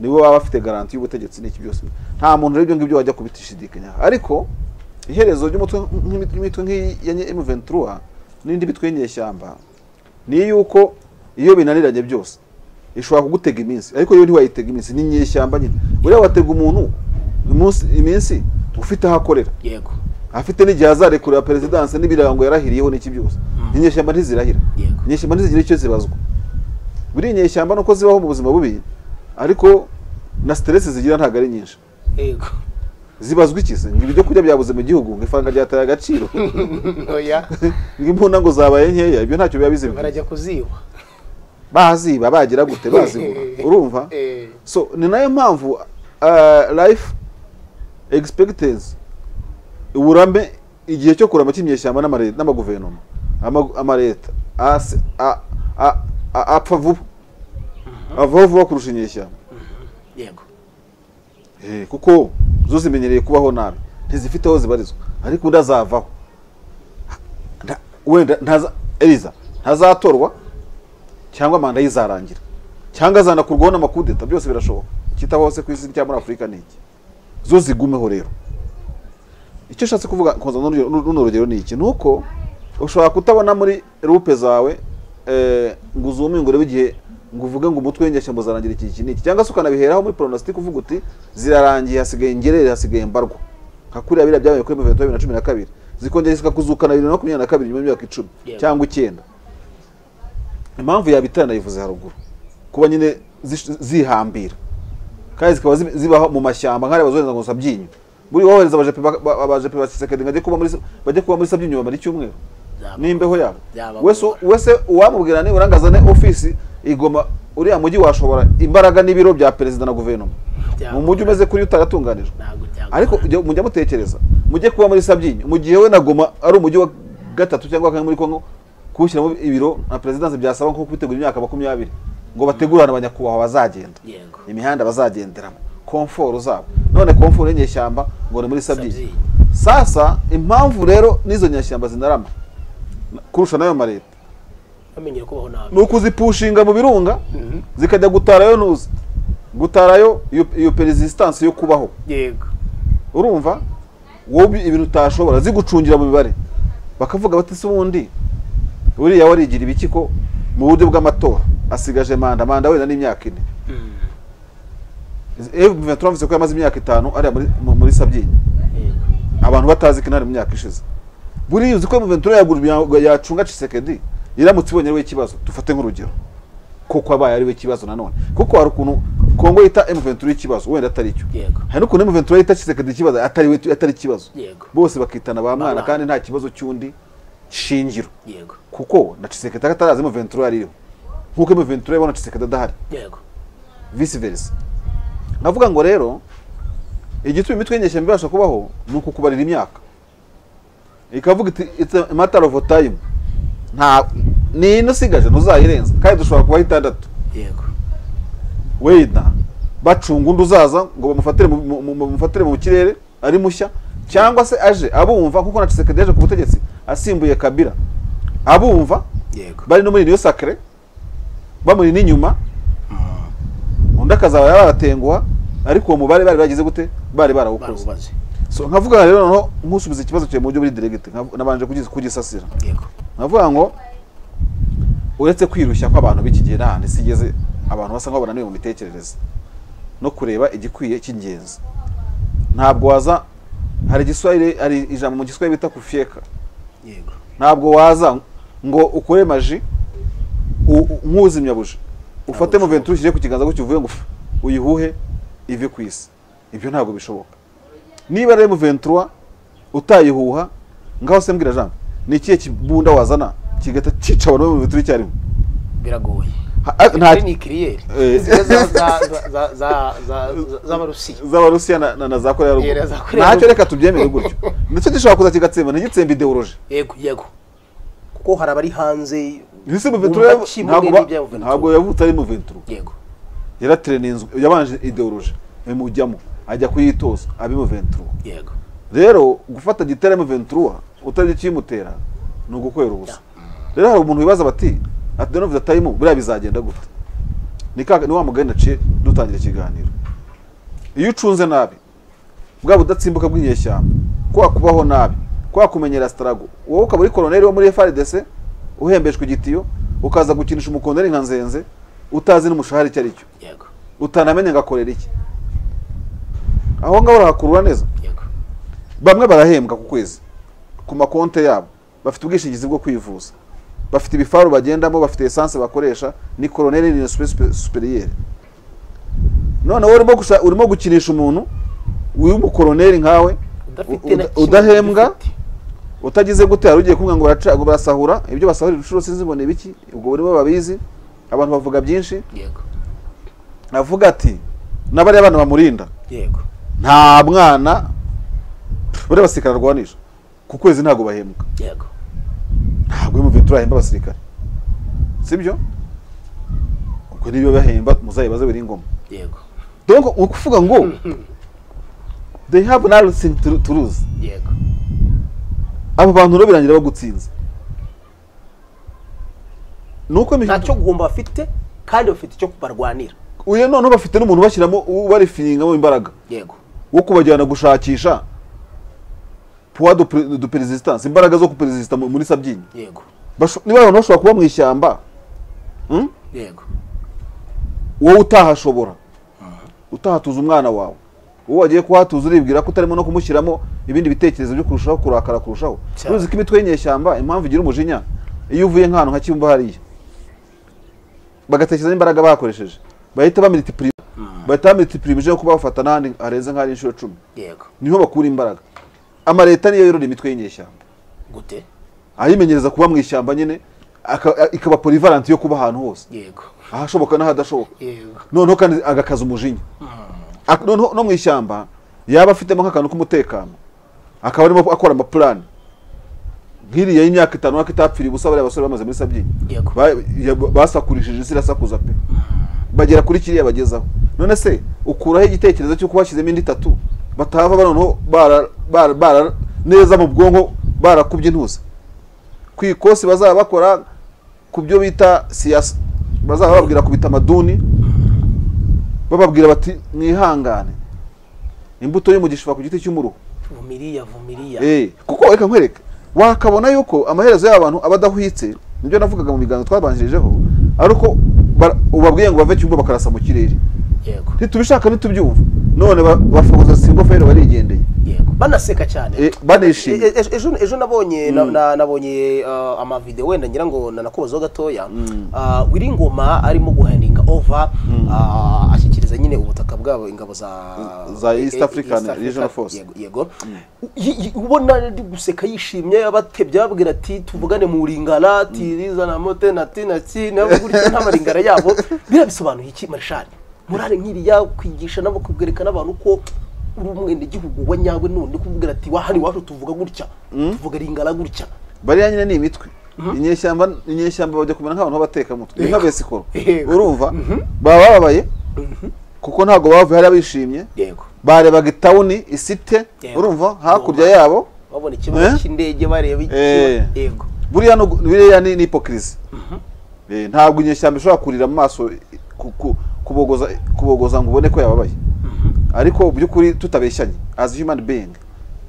nibo baba bafite garanti y'ubutegetsi n'iki byose nta muntu rero ibyo ngibyo wajya kubishidikanyaho ariko iherezo ry'umutwe nk'imi- imitwe nk'iyi ya emu ventura n'indi mitwe y'inyeshyamba ni yuko iyo binaniranye byose ishobora kugutega iminsi ariko yo ntiwayitega iminsi ni inyeshyamba nyine buriya watega umuntu umunsi- iminsi ufite aho akorera yego afite n'igihe azarekurira perezidanse n'ibirango yarahiriyeho n'iki byose inyeshyamba ntizirahira Yego. inyeshyamba ntizigira icyo zibazwa buriya inyeshyamba nuko zibaho mu buzima bubi ariko na siteresi zigira ntabwo ari nyinshi yego zibazwa iki se ngo ibyo kurya byabuze mu gihugu ngo ifaranga ryataye agaciro oya ngo imbunda ngo zabaye nkeya ibyo ntacyo biba bizima barajya kuziba baziba bagira gute bazibura urumva Eh. so ni nayo mpamvu uh, life expectancy uburambe igihe cyo kurama cy'imyeshyamba n'amare- n'amaguverinoma ama- amareta ase- a- a- a- apfa vuba avaho vuba kurusha inyeshyamba yego Eh, kuko zo zimenyereye kubaho nabi ntizifite aho zibarizwa ariko undi azavaho Nta- wenda ntaza eliza ntazatorwa cyangwa manda ye izarangira cyangwa azanakurwaho n'amakudeta byose birashoboka ikitaho hose ku isi cyangwa muri afurika ni iki zo zigumeho rero icyo ushatse kuvuga koza runo rugero ni iki ni uko ushobora kutabona muri rupe zawe eh, ngo uzume ngo urebe igihe ngo uvuge ngo umutwe w'inyeshyamba uzarangira iki iki n'iki cyangwa se ukanabiheraho muri pronostic uvuga uti zirarangiye hasigaye ingerere hasigaye mbarwa nka kuriya biriya byabaye kuri Muvento bibiri na cumi na kabiri zikongera zikakuzuka na bibiri na makumyabiri na kabiri nyuma y'imyaka icumi Yeah. cyangwa icyenda impamvu yabitara nayivuze haruguru kuba nyine zish- zihambira kandi zikaba zibi- zibaho mu mashyamba nk'ariya bazohereza ngo sabyinyo buri wohereza abajepe ba- ba- abajepe ba Tshisekedi ngo bajye kuba muri bajye kuba muri sabyinyo bamara icyumweru n'imbeho yabo Byabagora. wese wese uwamubwira ni urangazane ofisi igoma uriya mujyi washobora imbaraga n'ibiro bya perezida na guverinoma mu Byabagora. mujyi umeze kuri utaratunganijwe ntabwo byagora ariko ujya- mujya mutekereza mujye kuba muri sabyinyo mu gihe we na goma ari umujyi wa gatatu cyangwa kane muri kongo kuwushyiramo ibiro na perezidanse byasaba nko kubitegura imyaka makumyabiri ngo bategurane abanyakubahwa bazagenda yego imihanda bazagenderamo komforo zabo none komforo y'inyeshyamba ngo ni muri sabyinyo Sabyinyo. sasa impamvu rero n'izo nyeshyamba zinarama kurusha nayo mareta bamenyere kubaho nabi ni ukuzipushinga mu birunga zikajya gutarayo ntuzi gutarayo iyo- iyo perezisitansi yo kubaho yego urumva wowe ibintu utashobora zigucungira mu mibare bakavuga bati se ubundi buriya warigira ibiki ko mu buryo bw'amatora asigaje manda manda wenda n'imyaka ine M23 avuze ko yamaze imyaka itanu ariya muri, mu- muri Sabyinyo yego abantu batazi kinari mu myaka ishize buriya uzi ko M23 yagura imya- yacunga Tshisekedi iramutse ibonye ariwe ikibazo dufate nk'urugero koko abaye ariwe ikibazo nanone kuko hari ukuntu kongo yita emuventura ikibazo wenda atari cyo Yego. hari n'ukuntu emuventura yita kisekedi ikibazo atari we atari ikibazo Yego. bose bakitana ba mwana mwana. kandi nta kibazo cy'undi shingiro yego kuko na kisekedi atarazi emuventura ariho nk'uko emuventura yabona kisekedi adahari yego vice versa ndavuga ngo rero igituma imitwe y'inyeshyamba ibasha kubaho ni ukukubarira imyaka ikavuga iti it's a matter of time nta ni ino usigaje ntuzayirenza kandi dushobora kubaho itandatu yego wenda bacunga undi uzaza ngo bamufatire mu- mu- mu- bamufatire mu kirere ari mushya cyangwa se aje abumva kuko na Tshisekedi yaje ku butegetsi asimbuye Kabila abumva yego bari no muri niyo sacre bamuri n'inyuma undi akazaba yarabatenguha ariko uwo mubare bari bagize gute bari barawukoze barubaze so nkavuga rero noneho nkusubiza ikibazo cyawe mu buryo buri diregiti nabanje kugis- kugisasira yego nkavuga ngo uretse kwirushya kw'abantu b'iki gihe n'ahandi sigeze abantu basa nk'aho bananiwe mu mitekerereze no kureba igikwiye cy'ingenzi ntabwo waza hari igiswahili hari ijambo mu giswahili bita kufyeka yego ntabwo waza ngo ukore maji u- u- nk'uzimya buji ufate mu ventura ushyire ku kiganza gutyo uvuye ngo ufu- uyihuhe ive ku isi ibyo ntabwo bishoboka niba rero mu ventura utayihuha ngaho se mbwira jambo ni ikihe kibunda wazana kigahita cyica abantu bo mu ventura icyarimwe biragoye Ha- a- nta- Kuri ni kiriyeri Eh. Zimwe za- za- za- za- za- za- z'abarusiya z'abarusiya na- na na za koreya ya Yeah, na za ruguru Koreya ntacyo ya reka tubyemere gutyo ndetse gishobora kuza kigatsemba ntigitsembe ideoloji yego yego kuko hari abari hanze mbese mu bumva ventura kimwe ntabwo ba- n'ibya Ventura. ntabwo yavutse ari mu ventura yego yaratereninzwe yabanje ideoloji imujyamo ajya kuyitoza abimu ventura yego rero gufata gitera mu ventura utazi ikiyimutera ni ugukorera ubusa rero hari umuntu wibaza bati ati done of the time buriya bizagenda gute ni ka ni wa mugani naciye dutangira ikiganiro iyo ucunze nabi bwa budatsimbuka bw'inyeshyamba kwa kubaho nabi kwa kumenyera starago wowe ukaba uri koloneli wo muri FRDC uhembeshwe igitiyo ukaza gukinisha umukondari nka nzenze utazi n'umushahara icyo ari cyo yego utanamenye ngakorera iki aho ngaho urahakurura neza yego bamwe barahembwa ku kwezi ku makonte yabo bafite ubwishingizi bwo kwivuza bafite ibifaru bagendamo bafite esanse bakoresha ni koroneli ni superi- superiyeri none wowe urimo gusha- urimo gukinisha umuntu w'umukoroneli nkawe udafite u- na uda- kimwe udahembwa ugifite. utagize gute hari ugiye kumwe ngo baraca- ngo barasahura ibyo basahura inshuro sinzi ngo ni ibiki ubwo urimo babizi abantu bavuga byinshi yego avuga ati n'abariya bana bamurinda yego nta mwana buriya abasirikare arwanisha ku kwezi ntabwo bahembwa yego ntabwo iyo muventura yahemba abasirikare sibyo ubwo niba bahemba muzayibaze biri ngoma yego donc ni ukuvuga ngo they have nothing to, to lose yego abo bantu rero birangira bagutsinze ni uko imihigo- ntacyo guhomba bafite kandi bafite icyo barwanira uyu noneho bafite n'umuntu bashyiramo barifingamo imbaraga yego wo kubajyana gushakisha puwa du pre- du perezisitansi imbaraga zo kuperezisita mu- muri sabyinyo yego Basho- niba abantu bashobora kuba mu ishyamba mm? yego wowe utahashobora utahatuza umwana wawe wowe wagiye kuhatuza uribwira ko utarimo no kumushyiramo ibindi bitekerezo byo kurushaho kurakara kurushaho Cyane. uruzi ko imitwe y'inyeshyamba impamvu igira umujinya iyo uvuye nk'ahantu nka kibumba hariya bagatekereza n'imbaraga bakoresheje bahita bamilitipurima bahita bamilitipurima ije kuba bafata n'ahandi harenze nk'ahari inshuro icumi yego niho bakura imbaraga amaleta niyo yorora imitwe y'inyeshyamba gute ayimenyereza kuba mu ishyamba nyine aka- ikaba porivaranti yo kuba ahantu hose yego ahashoboka n'ahadashoboka yego noneho kandi agakaza umujinya Ak- noneho no mu ishyamba yaba afitemo nk'akantu k'umutekano akaba arimo akora amapurani nk'iriya y'imyaka itanu ariko itapfiriye ubusa bariya basore bamaze muri sabyinyo Yego. Ba- ya- basakurishije isi irasakuza pe bagera kuri kiriya bagezaho none se ukuraho igitekerezo cy'uko bashyizemo indi itatu batahava ba- noneho bara- bara- bara- neza mu bwonko barakubye intuza ku ikosi bazaba bakora ku byo bita siyasa bazaba bababwira ku bitamaduni bababwira bati mwihangane imbuto y'umugisha iva ku giti cy'umuruho vumiriya vumiriya Eh, kuko reka nkwereke wakabona yuko amaherezo y'abantu aba adahwitse nibyo navugaga mu biganiro twabanjirijeho ari uko bara- ubabwiye ngo bave cyumba bakarasa mu kirere yego ntitubishaka ntitubyumva none ba- bafogoza simba fayiro barigendeye yego banaseka cyane Eh, banishimye. E- e- ejo ejo nabonye na- na- nabonye uh, amavideo wenda ngira ngo nanakubazaho gatoya uh, wiringoma arimo guhendinga over uh, ashyikiriza kugeza nyine ubutaka bwabo ingabo za Za East Eh, eh, African Africa, Regional Force. yego- yego Y- y- ubona ari guseka yishimye abatebye babwira ati tuvugane mu ringara ati rizana mote na ti na ti nabo gutya n'amaringara yabo birabisobanuye iki marshal murare nk'iriya kwigisha nabo kubwereka n'abantu ko uri umwenegihugu wa nyawe none kuvugira ati wahari iwacu tuvuga gutya tuvuga ringara gutya bariya nyine ni imitwe inyeshyamba inyeshyamba bajya kumera nk'abantu b'abatekamutwe ni nka besikoro Yego. urumva baba bababaye kuko ntabwo bavuye hariya bishimye yego barebaga itawuni isite Yego. urumva hakurya yabo babona ikibazo Eh? cy'indege bareba iki Eh. yego buriya no- buriya ni ni hipokirisi Eh, ntabwo inyeshyamba ishobora kurira mu maso ku- ku- kubogoza kubogoza ngo ubone ko yababaye ariko mu by'ukuri tutabeshyanye as human being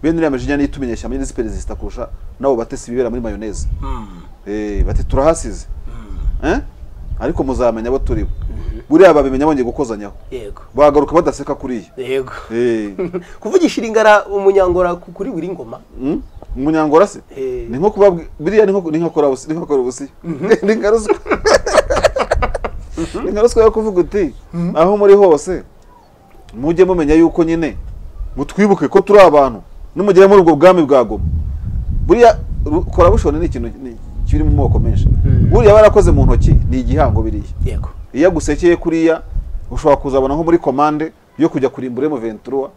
bene uriya majinya niyo ituma inyeshyamba nyine ziperezida kurusha n'abo batesi bibera muri mayoneze Eh, bati turahasize Eh? ariko muzamenya abo turibo buriya babimenya bongeye gukozanyaho yego bagaruka badaseka kuri yego iyo Eh. kuvugisha iringara umunyangora ku- kuri buri ngoma Mm? umunyangora se Eh. ni nko kubabwi biriya ni nko ni nko kora busi ni nko kora busi ni nka ruswa ni nka ruswa yo kuvuga uti aho muri hose mujye mumenya yuko nyine mutwibuke ko turi abantu nimugere muri ubwo bwami bwa goma buriya ru- kora bushoni ni ikintu ni- kiri mu moko menshi buriya barakoze mu ntoki ni igihango biriya yego iyo agusekeye kuriya ushobora kuzabona nko muri komande yo kujya kurimbura mu ventura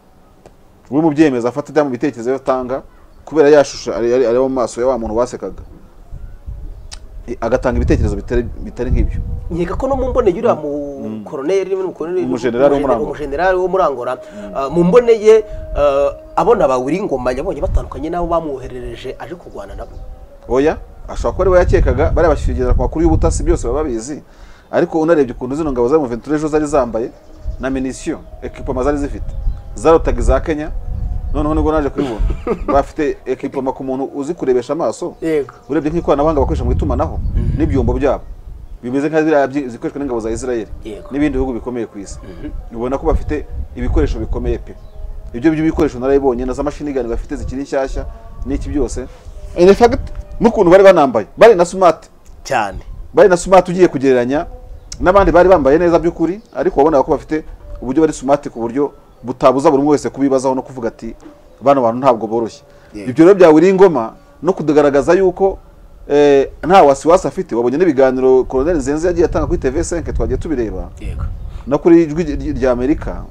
uri mu byemezo afata cyangwa mu bitekerezo yo atanga kubera yashusha ari ari- ari mu maso ya wa muntu wasekaga I- agatanga ibitekerezo bitari bitari nk'ibyo nkeka ko no mu mboneye uriya mu koroneri mu koroneri Umujenerali wo muri Angola. umujenerali wo muri Angola ah, mu mboneye ah, abona bawuri ingoma yabonye batandukanye n'abo bamwoherereje aje kurwana nabo oya ashobora kuba ari we yakekaga bariya bashyigikira ku makuru y'ubutasi byose baba babizi ariko unarebye ukuntu zino ngabo za Ventura ejo zari zambaye na minisiyo ekipoma zari zifite zarotaga iza kenya noneho nibwo naje kubibona bafite ekipoma ku muntu uzi kurebesha amaso Yego. urebye nk'ikoranabuhanga bakoresha mu itumanaho n'ibyumbo byabo bimeze nka ziriya byi- zikoreshwa n'ingabo za israel Yego. n'ibindi bihugu bikomeye ku isi ubona ko bafite ibikoresho bikomeye pe ibyo by'ibikoresho narabibonye na za mashini gani bafite zikiri nshyashya n'iki byose in fact n'ukuntu bari banambaye bari na smart cyane bari na smart ugiye kugereranya n'abandi bari bambaye neza by'ukuri ariko wabonaga ko bafite uburyo bari smart ku buryo butabuza buri umwe wese kubibazaho no kuvuga ati bano bantu ntabwo boroshye ibyo rero byawuriye ingoma no kugaragaza yuko eh, nta wasiwasi afite wabonye n'ibiganiro Colonel Nzenze yagiye atanga kuri TV5 twagiye tubireba yego no kuri ijwi ry- rya Amerika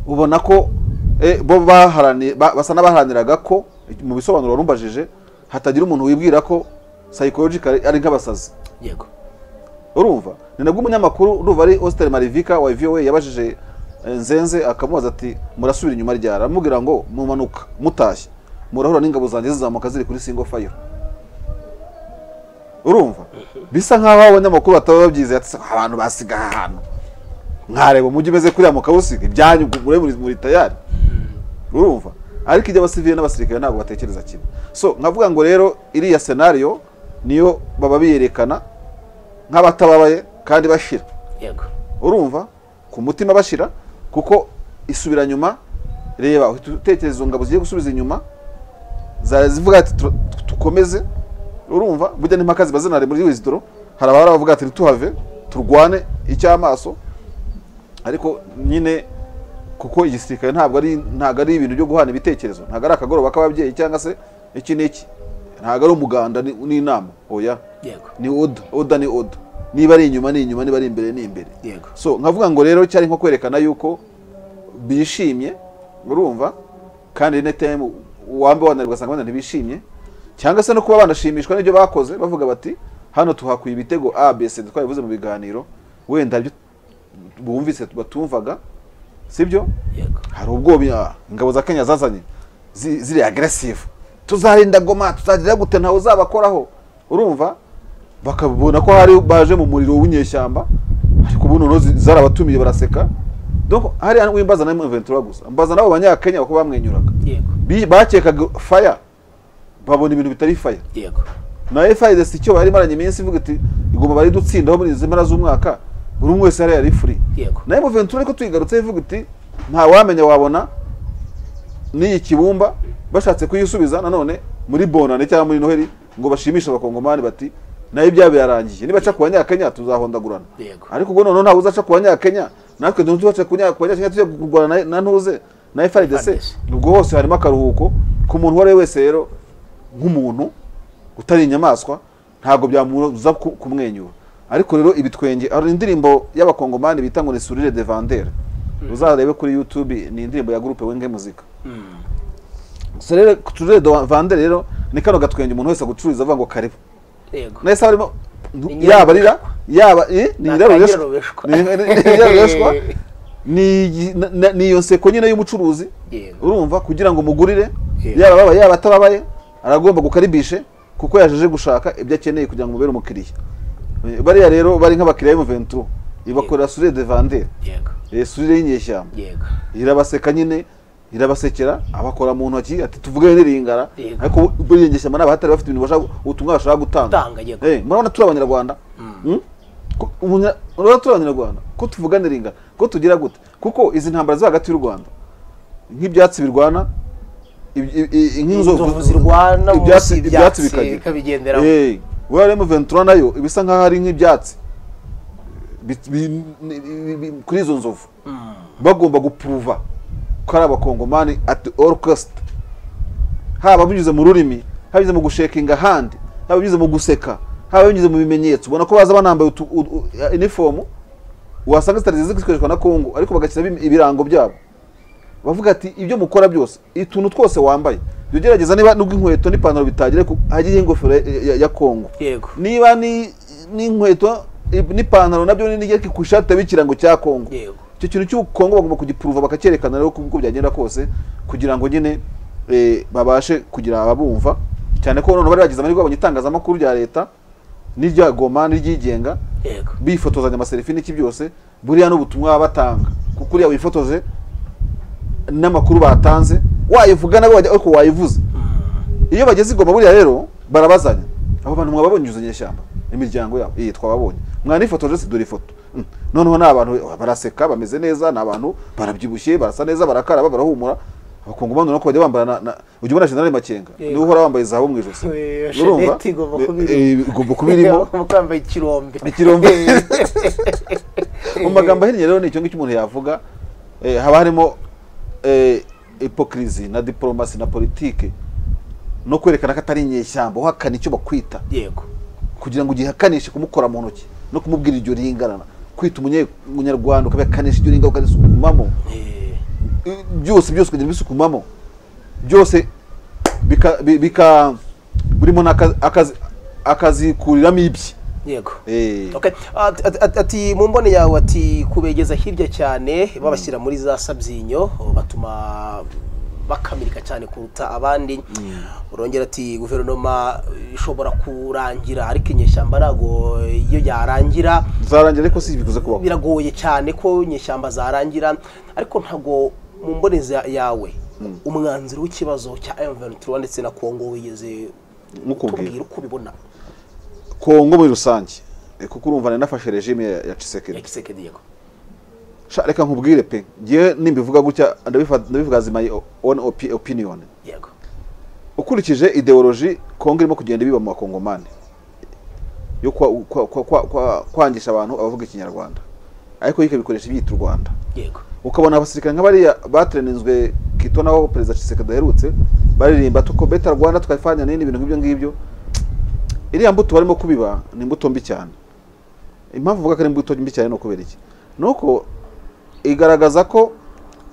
ubona ko eh, bo baharani- ba- basa n'abaharaniraga ko mu bisobanuro warumbajije hatagira umuntu wibwira ko psychological ari nk'abasazi yego urumva ni nabwo umunyamakuru urumva ari Austin Marivika wa VOA yabajije eh, Nzenze akamubaza ati murasubira inyuma ryara aramubwira ngo mumanuka mutashye murahura n'ingabo zanjye zizamuka ziri kuri single fire urumva bisa nk'aho abanyamakuru bataba babyizeye ati abantu basigaye ahantu nkareba umujyi umeze kuriya mu kawusiga ibyanyu mure muri muri tayari urumva ariko ibyo abasivili n'abasirikare ntabwo batekereza kimwe so nkavuga ngo rero iriya senariyo niyo baba biyerekana nk'abatababaye kandi bashira yego urumva ku mutima bashira kuko isubira nyuma reba uhita utekereza izo ngabo zigiye gusubiza inyuma zara zivuga ati "Tur- tukomeze urumva burya n'impaka ziba zinari muri wizidoro hari abahora bavuga ati ntituhave turwane icy'amaso ariko nyine kuko igisirikare ntabwo ari ntabwo ari ibintu byo guhana ibitekerezo ntabwo ari akagoroba k'ababyeyi cyangwa se iki n'iki ntabwo ari umuganda ni- n'inama oya yego ni oda oda ni oda niba ari inyuma ni inyuma niba ari imbere ni imbere Yego. so nkavuga ngo rero cyari nko kwerekana yuko bishimye urumva kandi netm wambe wananirwa asanga abana ntibishimye cyangwa se no kuba banashimishwa n'ibyo bakoze bavuga bati hano tuhakuye ibitego abc twabivuze mu biganiro wenda ibyo bumvise batumvaga sibyo yego hari ubwo bi- ingabo za kenya zazanye zi- ziri agresive tuzarinda goma tuzagira gute ntawe uzabakoraho urumva bakabona ko hari baje mu muriro w'inyeshyamba ariko ubu noneho zi- zarabatumiye baraseka donc hari wimbaza na Ventura gusa mbaza nabo banyakenya kuko bamwenyuraga yego Bi- bakekaga fire babona ibintu bitari fire yego na FIDC icyo yari imaranye iminsi ivuga iti igomba bari dutsindaho muri izi mpera z'umwaka buri umwe wese hariya yari free Yego. nayo Ventura ariko tuyigarutse ivuga iti nta wamenya wabona n'iyi kibumba bashatse kuyisubiza nanone muri bonane cyangwa muri noheli ngo bashimishe abakongomani bati nayo ibyaha birarangiye nibaca ku banyakenya tuzahondagurana Yego. ariko ubwo noneho ntawe uzaca ku banyakenya natwe ntuzaca ku banya- ku banyakenya tujya kurwana na- na ntuze na frdc FARDC. ubwo hose harimo akaruhuko ku muntu uwo ari we wese rero nk'umuntu utari inyamaswa ntabwo byamubuza ku- kumwenyura ariko rero ibitwenge hari indirimbo y'abakongomani bita ngo ni surire de vandere uzarebe kuri youtube ni indirimbo ya gurupe wenge muzika gusa rero turere de vandere rero ni kano gatwenge umuntu wese gucururiza avuga ngo karibu yego nahise barimo nyirarume. yaba arira yaba eh, ni Ni nyirarureshwa akanyirarureshwa. Ni- ni- ni nyirarureshwa. Ni igi- na- na- ni iyo nseko nyine y'umucuruzi Yego. urumva kugira ngo mugurire Yego. yaba ababaye yaba atababaye aragomba gukaribishe kuko yajeje gushaka ibyo akeneye kugira ngo mubere umukiriya Eh, bariya rero bari nk'abakiriya b'umuventuro ibakorera surire de vandere yego eh, surire y'inyeshyamba yego irabaseka nyine irabasekera abakora mu ntoki ati tuvugane n'iringara Yego. ariko buriya ngeshyamba ni abahatari bafite ibintu bashaka ubutumwa bashaka gutanga Gutanga, yego. Eh, murabona turi abanyarwanda Mm? Ko- umunya- murabona turi abanyarwanda ko tuvugana iringara ko tugira gute kuko izi ntambara ziri hagati y'u rwanda nk'ibyatsi birwana iby- i- i- Inzovu zirwana munsi ibyatsi y'ibyatsi ibyatsi bikagira. bikabigenderaho. Eh, we harimo ventura nayo ibisa nk'aho ari nk'ibyatsi bi- bi- ni- bi- kuri izo nzovu bagomba gupuruva ko ari abakongomani at all cost haba binyuze mu rurimi haba binyuze mu gushekinga handi haba binyuze mu guseka haba binyuze mu bimenyetso ubona ko baza banambaye utu- u- u- inifomu wasanga zitari zikoreshwa na kongo ariko bagashyira ibi- ibirango byabo bavuga ati ibyo mukora byose utuntu twose wambaye jya ugerageza niba nubwo inkweto n'ipantaro bitagere ku hagiye ingofero ya- ya- ya kongo Yego. niba ni- n'inkweto i- n'ipantaro nabyo nijye ku ishati hariho ikirango cya kongo Yego. icyo kintu cy'u kongo bagomba kugipuruva bakacyerekana rero uko byagenda kose kugira ngo nyine eh, babashe kugira ababumva cyane ko noneho bari bagize amahirwe babonye itangazamakuru rya leta n'irya goma n'iryigenga Yego. bifotozanya amaserifi n'iki byose buriya n'ubutumwa baba batanga kuko uriya wifotoze n'amakuru batanze wayivuga nabo bajya ariko wayivuze iyo bageze igoma buriya rero barabazanya abo bantu mwababonye izo nyeshyamba imiryango yabo iyi twababonye mwanifotoje si dore ifoto Mm. noneho ni abantu baraseka bameze neza ni abantu barabyibushye barasa neza barakaraba barahumura abakongomani urabona ko bajya bambara na- na ujya ubona generali makenga Yego. niwe uhora wambaye zahabu mu ijosi Iyo urumva sheneti igomba kuba Eh, eh, irimo. igomba kuba irimo Kuko yambaye ikirombe Ikirombe. mu magambo ahinnye rero ni icyo ngicyo umuntu yavuga eh, haba harimo eh, hipokirizi na diporomasi na politike no kwerekana ko atari inyeshyamba uhakana icyo bakwita yego kugira ngo ugihakanishe kumukora mu ntoki no kumubwira iryo ringarana kwita umunye- umunyarwanda ukabihakanisha iryo ringara ukarisukumamo Eh, I- byose byose ukagenda ubisukumamo byose bika, bi- bika burimo n'akazi akazi, akazikuriramo ibye yego Eh. Okay. At- at- at- ati mu mboni yawe ati kubegeza hirya cyane babashyira muri za sabyinyo batuma bakamirika cyane kuruta abandi urongera ati guverinoma ishobora kurangira ariko inyeshyamba ntabwo iyo yarangira zarangira ariko si bikuze kubaho biragoye cyane ko inyeshyamba zarangira ariko ntabwo mu mbonezi ya- yawe umwanzuro w'ikibazo cya M23 ndetse na Congo wigeze Nkukubwira. utubwira uko ubibona kongo muri rusange eh, kuko urumva nari nafashe regime ya, ya ya Tshisekedi Kisekedi yego sha reka nkubwire pe ngiye nimbivuga gutya ndabifa- ndabivuga as my own opi- opinion yego ukurikije ideoloji kongo irimo kugenda ibiba mu bakongomani yo kwa- kwa- kwa- kwa- kwa- kwangisha abantu abavuga ikinyarwanda ariko yika bikoresha ibyita u rwanda yego ukabona abasirikare nk'abariya bateranizwe kito naho perezida Tshisekedi aherutse baririmba tuko beta Rwanda tukafanya nini ibintu nk'ibyo ngibyo iriya mbuto barimo kubiba ni imbuto mbi cyane impamvu uvuga ko ari imbuto mbi cyane ni ukubera iki ni uko igaragaza ko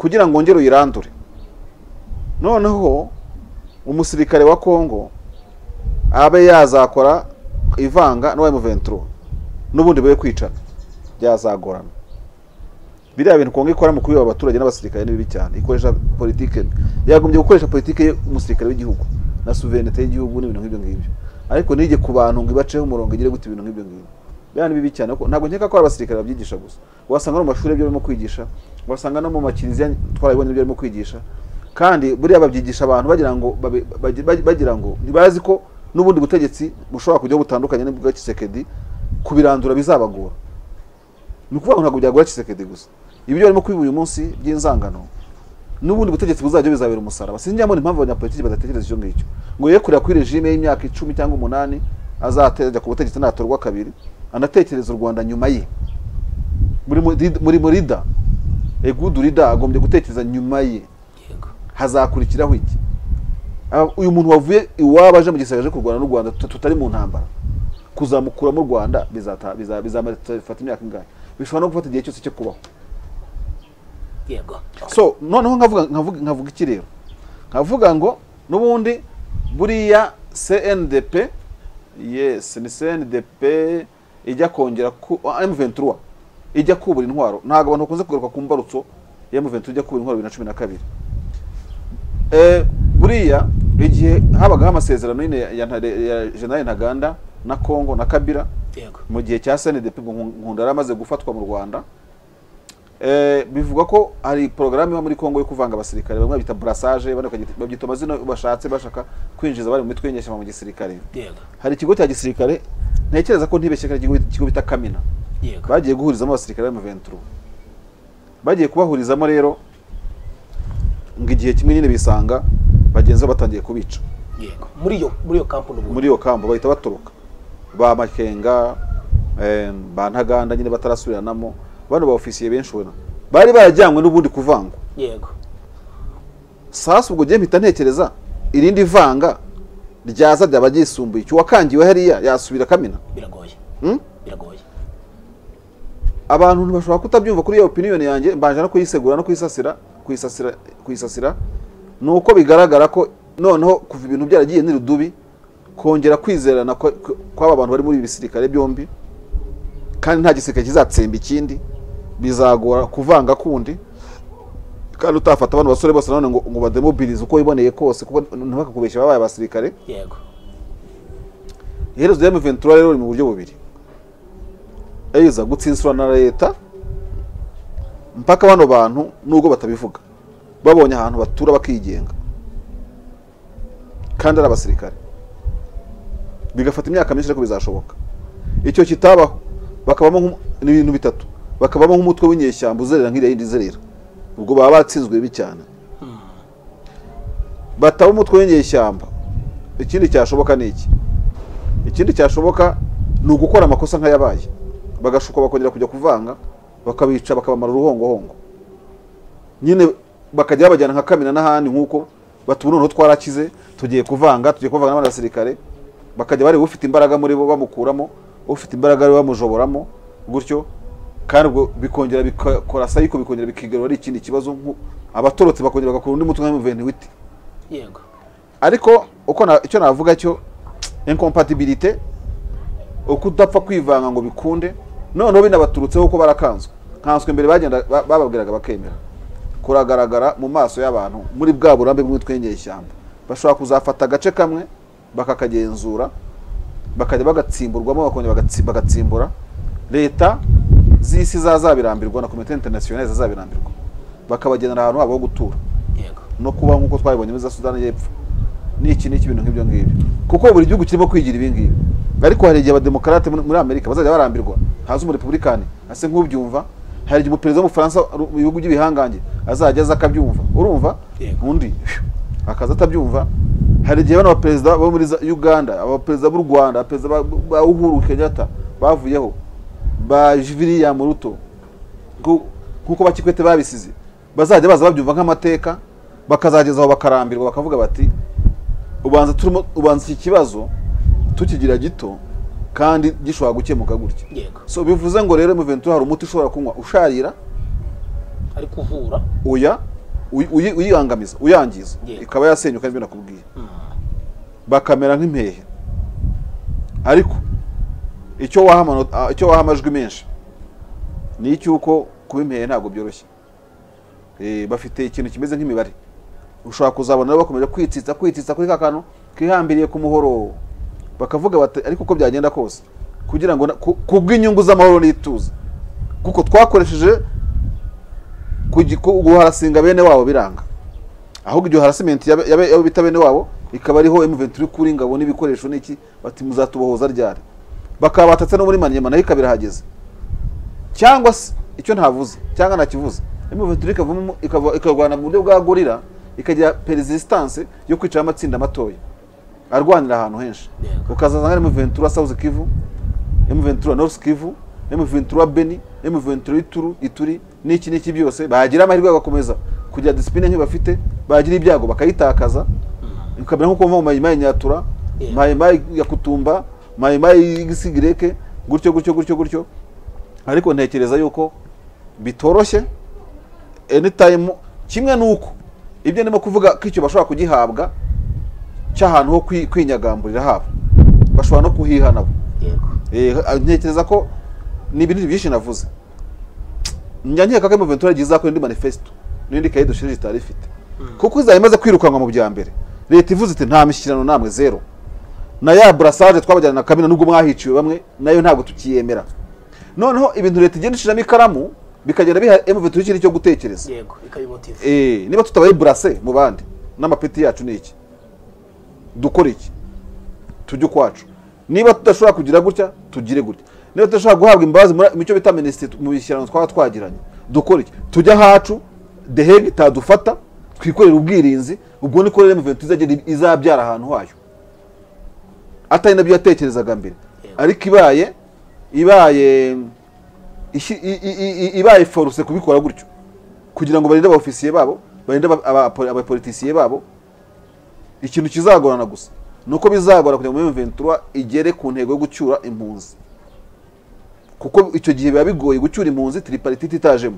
kugira ngo wongere uyirandure noneho umusirikare wa kongo abe yazakora ivanga n'uwa muventuro n'ubundi bwe kwicana byazagorana biriya bintu kongo ikora mu kubiba abaturage n'abasirikare ni bibi cyane ikoresha politike mbi. yagombye gukoresha politike ye- umusirikare w'igihugu na suverenite y'igihugu n'ibintu nk'ibyo ngibyo ariko nige ku bantu ngo ibaceho umurongo igire gute ibintu nk'ibyo ngibyo biriya ni bibi cyane kuko ntabwo nkeka ko ari abasirikare babyigisha gusa wasanga no mu mashuri ibyo barimo kwigisha wasanga no mu makiliziya twarabibonye ibyo barimo kwigisha kandi buriya babyigisha abantu bagira ngo babe- bagi- bagi- bagira ngo ntibazi ko n'ubundi butegetsi bushobora kujyaho butandukanye n'ubwa Tshisekedi kubirandura bizabagora ni ukuvuga ngo ntabwo byagura Tshisekedi gusa ibyo barimo kwiba uyu munsi by'inzangano n'ubundi butegetsi buzajya bizabera umusaraba sinjya mbona impamvu abanyapolitiki badatekereza icyo ngicyo ngo ye kurira kuri regime y'imyaka icumi cyangwa umunani azajya ku butegetsi natorwa kabiri anatekereza u rwanda nyuma ye muri muri- muri murida egudu rida agombye gutekereza nyuma ye hazakurikiraho iki Aba- uyu muntu wavuye iwabo aje mu gisirikare aje kurwana n'u rwanda tut- tutari mu ntambara kuzamukura mu rwanda bizata- biza- bizamara bifata imyaka ingahe bishobora no gufata igihe cyose cyo kubaho yego so noneho nkavuga nkavuga nkavuga iki rero nkavuga ngo n'ubundi buriya CNDP yes ni CNDP ijya kongera ku ah, M23 ijya kubura intwaro ntabwo abantu bakunze kugaruka ku mbarutso ya M23 ijya kubura intwaro bibiri na cumi na kabiri eh, buriya igihe habagaho amasezerano nyine ya, Ntare- ya General Ntaganda na Congo na Kabila yego mu gihe cya SNDP ngo Nkunda yari amaze gufatwa mu Rwanda Eh, bivugwa ko hari porogaramu iba muri Kongo yo kuvanga abasirikare bamwe bita brassage abandi bakagyita- babyita amazina bashatse bashaka kwinjiza abari mu mitwe y'inyeshyamba mu gisirikare yego hari ikigo cya gisirikare ntekereza ko ntibeshye ko ari ikigo- ikigo bita kamina yego bagiye guhurizamo abasirikare mu 23 bagiye kubahurizamo rero ngo igihe kimwe nyine bisanga bagenzi babo batangiye kubica yego muri iyo muri iyo kampani ubu muri iyo kamba bahita batoroka ba makenga eh, ba ntaganda nyine batarasubiranamo bano ba ofisiye benshi ubona bari barajyanywe n'ubundi kuvangwa yego sasa ubwo gihe mpita ntekereza irindi vanga ryaza ryaba ryisumbuye icyo wakangiwe hariya yasubira kamina biragoye Hmm? biragoye abantu bashobora kutabyumva kuri iyo opinion yanjye mbanje no kuyisegura no kuyisasira kuyisasira kuyisasira ni uko bigaragara ko noneho kuva ibintu byaragiye n'irudubi kongera kwizerana kwa- kwa- kw'aba bantu bari muri ibi bisirikare byombi kandi nta gisirikare kizatsemba ikindi bizagora kuvanga kundi kandi utafata abantu basore bose nanone ngo, ngo bademobilize uko wiboneye kose kuko ntibakakubeshye babaye abasirikare yego iherezo rya M23 rero riri mu buryo bubiri eiza gutsinsurwa na leta mpaka bano bantu nubwo batabivuga babonye ahantu batura bakigenga kandi ari abasirikare bigafata imyaka myinshi ariko bizashoboka icyo kitabaho bakabamo nk'umu- n'ibintu bitatu bakabamo nk'umutwe w'inyeshyamba uzerera nk'iriya yindi izerera ubwo baba batsinzwe bibi cyane bataba umutwe w'inyeshyamba ikindi cyashoboka ni iki ikindi cyashoboka ni ugukora amakosa nk'ayabaye bagashuka bakongera kujya kuvanga bakabica bakabamara uruhongohongo nyine bakajya babajyana nka kamina n'ahandi nk'uko batuma noneho twarakize tugiye kuvanga tugiye kuvanga n'abandi basirikare bakajya bareba ufite imbaraga muri bo bamukuramo ufite imbaraga ari we bamujoboramo gutyo kandi ubwo bikongera bikora sayiko bikongera bikigarura ari ikindi kibazo nk'u- abatorotse bakongera bagakora undi mutwe nka muventiwiti yego ariko uko na- icyo navuga cyo incompatibilité uko udapfa kwivanga ngo bikunde noneho binabaturutseho uko barakanzwe nkanswe mbere bagenda ba- bababwiraga bakemera kuragaragara mu maso y'abantu muri bwa burambe bw'imitwe y'inyeshyamba bashobora kuzafata agace kamwe bakakagenzura bakajya bagatsimburwamo bakongera bagatsi- bagatsimbura leta z'isi zazabirambirwa na komite interinasiyonali zazabirambirwa bakabagenera ahantu habo ho gutura yego no kubaho nk'uko twabibonye muri za sudani y'epfo n'iki n'iki ibintu nk'ibyo ngibyo kuko buri gihugu kirimo kwigira ibi ngibi ariko hari igihe abademokarate muri muri amerika bazajya barambirwa haza umurepubulikani ase nk'ubyumva hari igihe umuperezida w'umufaransa ru- mu bihugu by'ibihangange azajya aza akabyumva urumva Yego. undi akaza atabyumva hari igihe bano baperezida bo muri za- uganda abaperezida b'u rwanda abaperezida ba- ba uhuru kenyatta bavuyeho ba viliyam ruto nku- nk'uko bakikwete babisize bazajya baza babyumva nk'amateka bakazageza aho bakarambirwa bakavuga bati ubanza turimo ubanza iki kibazo tukigira gito kandi gishobora gukemuka gutya yego so bivuze ngo rero muventuri hari umuti ushobora kunywa usharira ariko uvura oya uyi- uyi- uyiyangamiza uyangiza Yego. ikaba yasenyuka nibyo nakubwiye bakamera nk'impehe ariko icyo waha amano- ah, icyo waha amajwi menshi ni icy'uko kuba impehe ntabwo byoroshye Eh, bafite ikintu kimeze nk'imibare ushobora kuzabona rero bakomeje kwitsitsa kwitsitsa kuri ka kantu kihambiriye ku muhoro bakavuga bati ariko uko byagenda kose kugira ngo na- ku ku bw'inyungu z'amahoro n'ituze kuko twakoresheje kugi- ku- guharasinga bene wabo biranga ahubwo iryo harassment yabe- yabe- yabo bita bene wabo ikaba ariho M23 kuri ingabo n'ibikoresho n'iki bati muzatubohoza ryari bakaba batatse no muri Maniema nayo ikaba irahageze cyangwa se icyo ntavuze cyangwa nakivuze M23 ikavamo ikava- ikarwana mu buryo bwa gorira ikagira persistance yo kwicara amatsinda matoya arwanira ahantu henshi Yego. ukazaza nka emuventura south kivu emuventura north kivu emuventura beni emuventura ituru ituri n'iki n'iki byose bagira amahirwe bagakomeza kugira disipline nke bafite bagira ibyago bakayitakaza ukamera nk'uko bava mu mayimayi nyatura Yeah. mayimayi ya kutumba mayimayi y'igisigireke gutyo gutyo gutyo gutyo ariko ntekereza yuko bitoroshye anytime kimwe n'uko ibyo ndimo kuvuga ko icyo bashobora kugihabwa cy'ahantu ho kwi- kwinyagamburira habo bashobora no kuhiha nabo yego Eh, ntekereza ko ni ibintu byinshi navuze njya nkeka ko Ventura igiye izakora indi manifesto n'indi kayi dushirije itari ifite kuko izaba imaze kwirukanwa mu bya mbere leta ivuze iti nta mishyikirano namwe zero na ya burasage twabajyana na kamina nubwo mwahiciwe bamwe nayo ntabwo tukiyemera noneho ibintu leta igenda ishiramo ikaramu bikagenda biha Ventura ikindi cyo gutekereza yego ikabimotiva Eh, niba tutabaye burase mu bandi n'amapeti yacu ni iki dukora iki tujye ukwacu niba tudashobora kugira gutya tugire gutya niba tudashobora guhabwa imbabazi muri- mu cyo bita minisitiri mu bishyirano twaba twagiranye dukore iki tujye ahacu dehege itadufata twikorere ubwirinzi ubwo niko rero muventi izagera izabyara ahantu hayo atari nabyo yatekerezaga mbere ariko ibaye ibaye ishi- i- i- i- i- ibaye foruse kubikora gutyo kugira ngo barinde abaofisiye babo barinde aba- aba- abapolitisiye babo ikintu kizagorana gusa ni uko bizagora kugira ngo ventura igere ku ntego yo gucyura impunzi kuko icyo gihe biba bigoye gucyura impunzi tripartite itajemo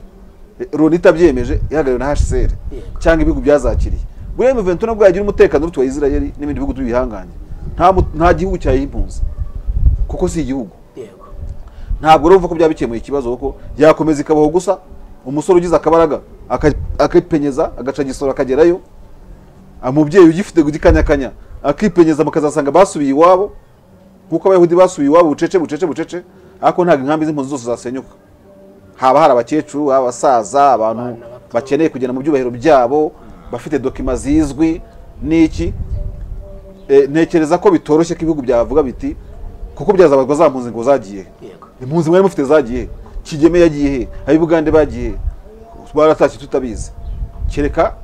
loni itabyemeje ihagarariwe na hcr cyangwa ibihugu byazakiriye buriya ventura nabwo yagira umutekano urutuwa israel n'ibindi bihugu by'ibihanganye nta mu- nta gihugu cyayiha impunzi kuko si igihugu yego ntabwo urumva ko byaba bikemuye ikibazo kuko yakomeza ikabaho gusa umusore ugize akabaraga aka- akipenyeza agaca igisoro akagerayo umubyeyi ugifite gikanyakanya akipenyeza mukazasanga basubiye iwabo kuko abayahudi basubiye iwabo bucece bucece bucece ariko ntabwo inkambi z'impunzi zose zasenyuka haba hari abakecuru abasaza abantu bakeneye kugenda mu byubahiro byabo bafite dokima zizwi n'iki Eh, ntekereza ko bitoroshye ko ibihugu byavuga biti kuko byazabazwa za mpunzi ngo zagiye he?" yego impunzi mwari mufite zagiye he? kigeme yagiye he ab'ibugande bagiye he? baratashye tutabizi kereka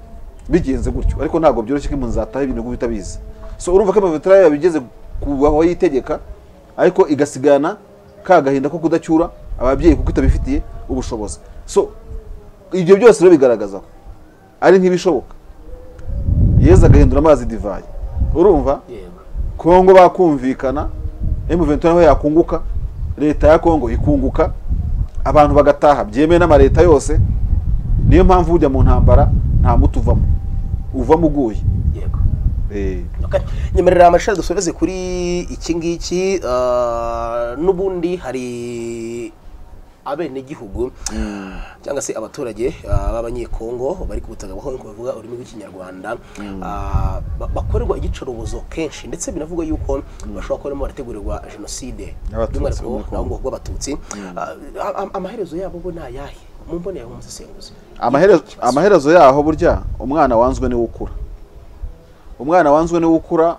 bigenze gutyo ariko ntabwo byoroshye ko impunzi zataha ibintu bitabizi so urumva ko amavetera yabigeze ku aho yitegeka ariko igasigana ka gahinda ko kudacyura ababyeyi kuko itabifitiye ubushobozi so ibyo byose rero bigaragaza ko ari nk'ibishoboka yezu agahindura amazi divayi urumva yego kongo bakumvikana M23 naho yakunguka leta ya kongo ikunguka abantu bagataha byemewe n'amaleta yose niyo mpamvu ujya mu ntambara nta muti uvamo uvamo uguye yego Eh, Okay. nyemerera amashuri dusoreze kuri iki ngiki ah, n'ubundi hari abenegihugu cyangwa se abaturage ah, b'abanyekongo bari ku butaka bw'aho bavuga ururimi rw'ikinyarwanda ah, ba- bakorerwa igicurubuzo kenshi ndetse binavugwa yuko bashobora kuba barimo barategurirwa jenoside Abatutsi by'umwihariko bo muri Kongo. naho ngo bw'abatutsi Ah, a- a- amaherezo yabo bo ni ayahe mu mboneye umusesenguzi amaherezo amaherezo yaho burya umwana wanzwe niwe ukura umwana wanzwe niwe ukura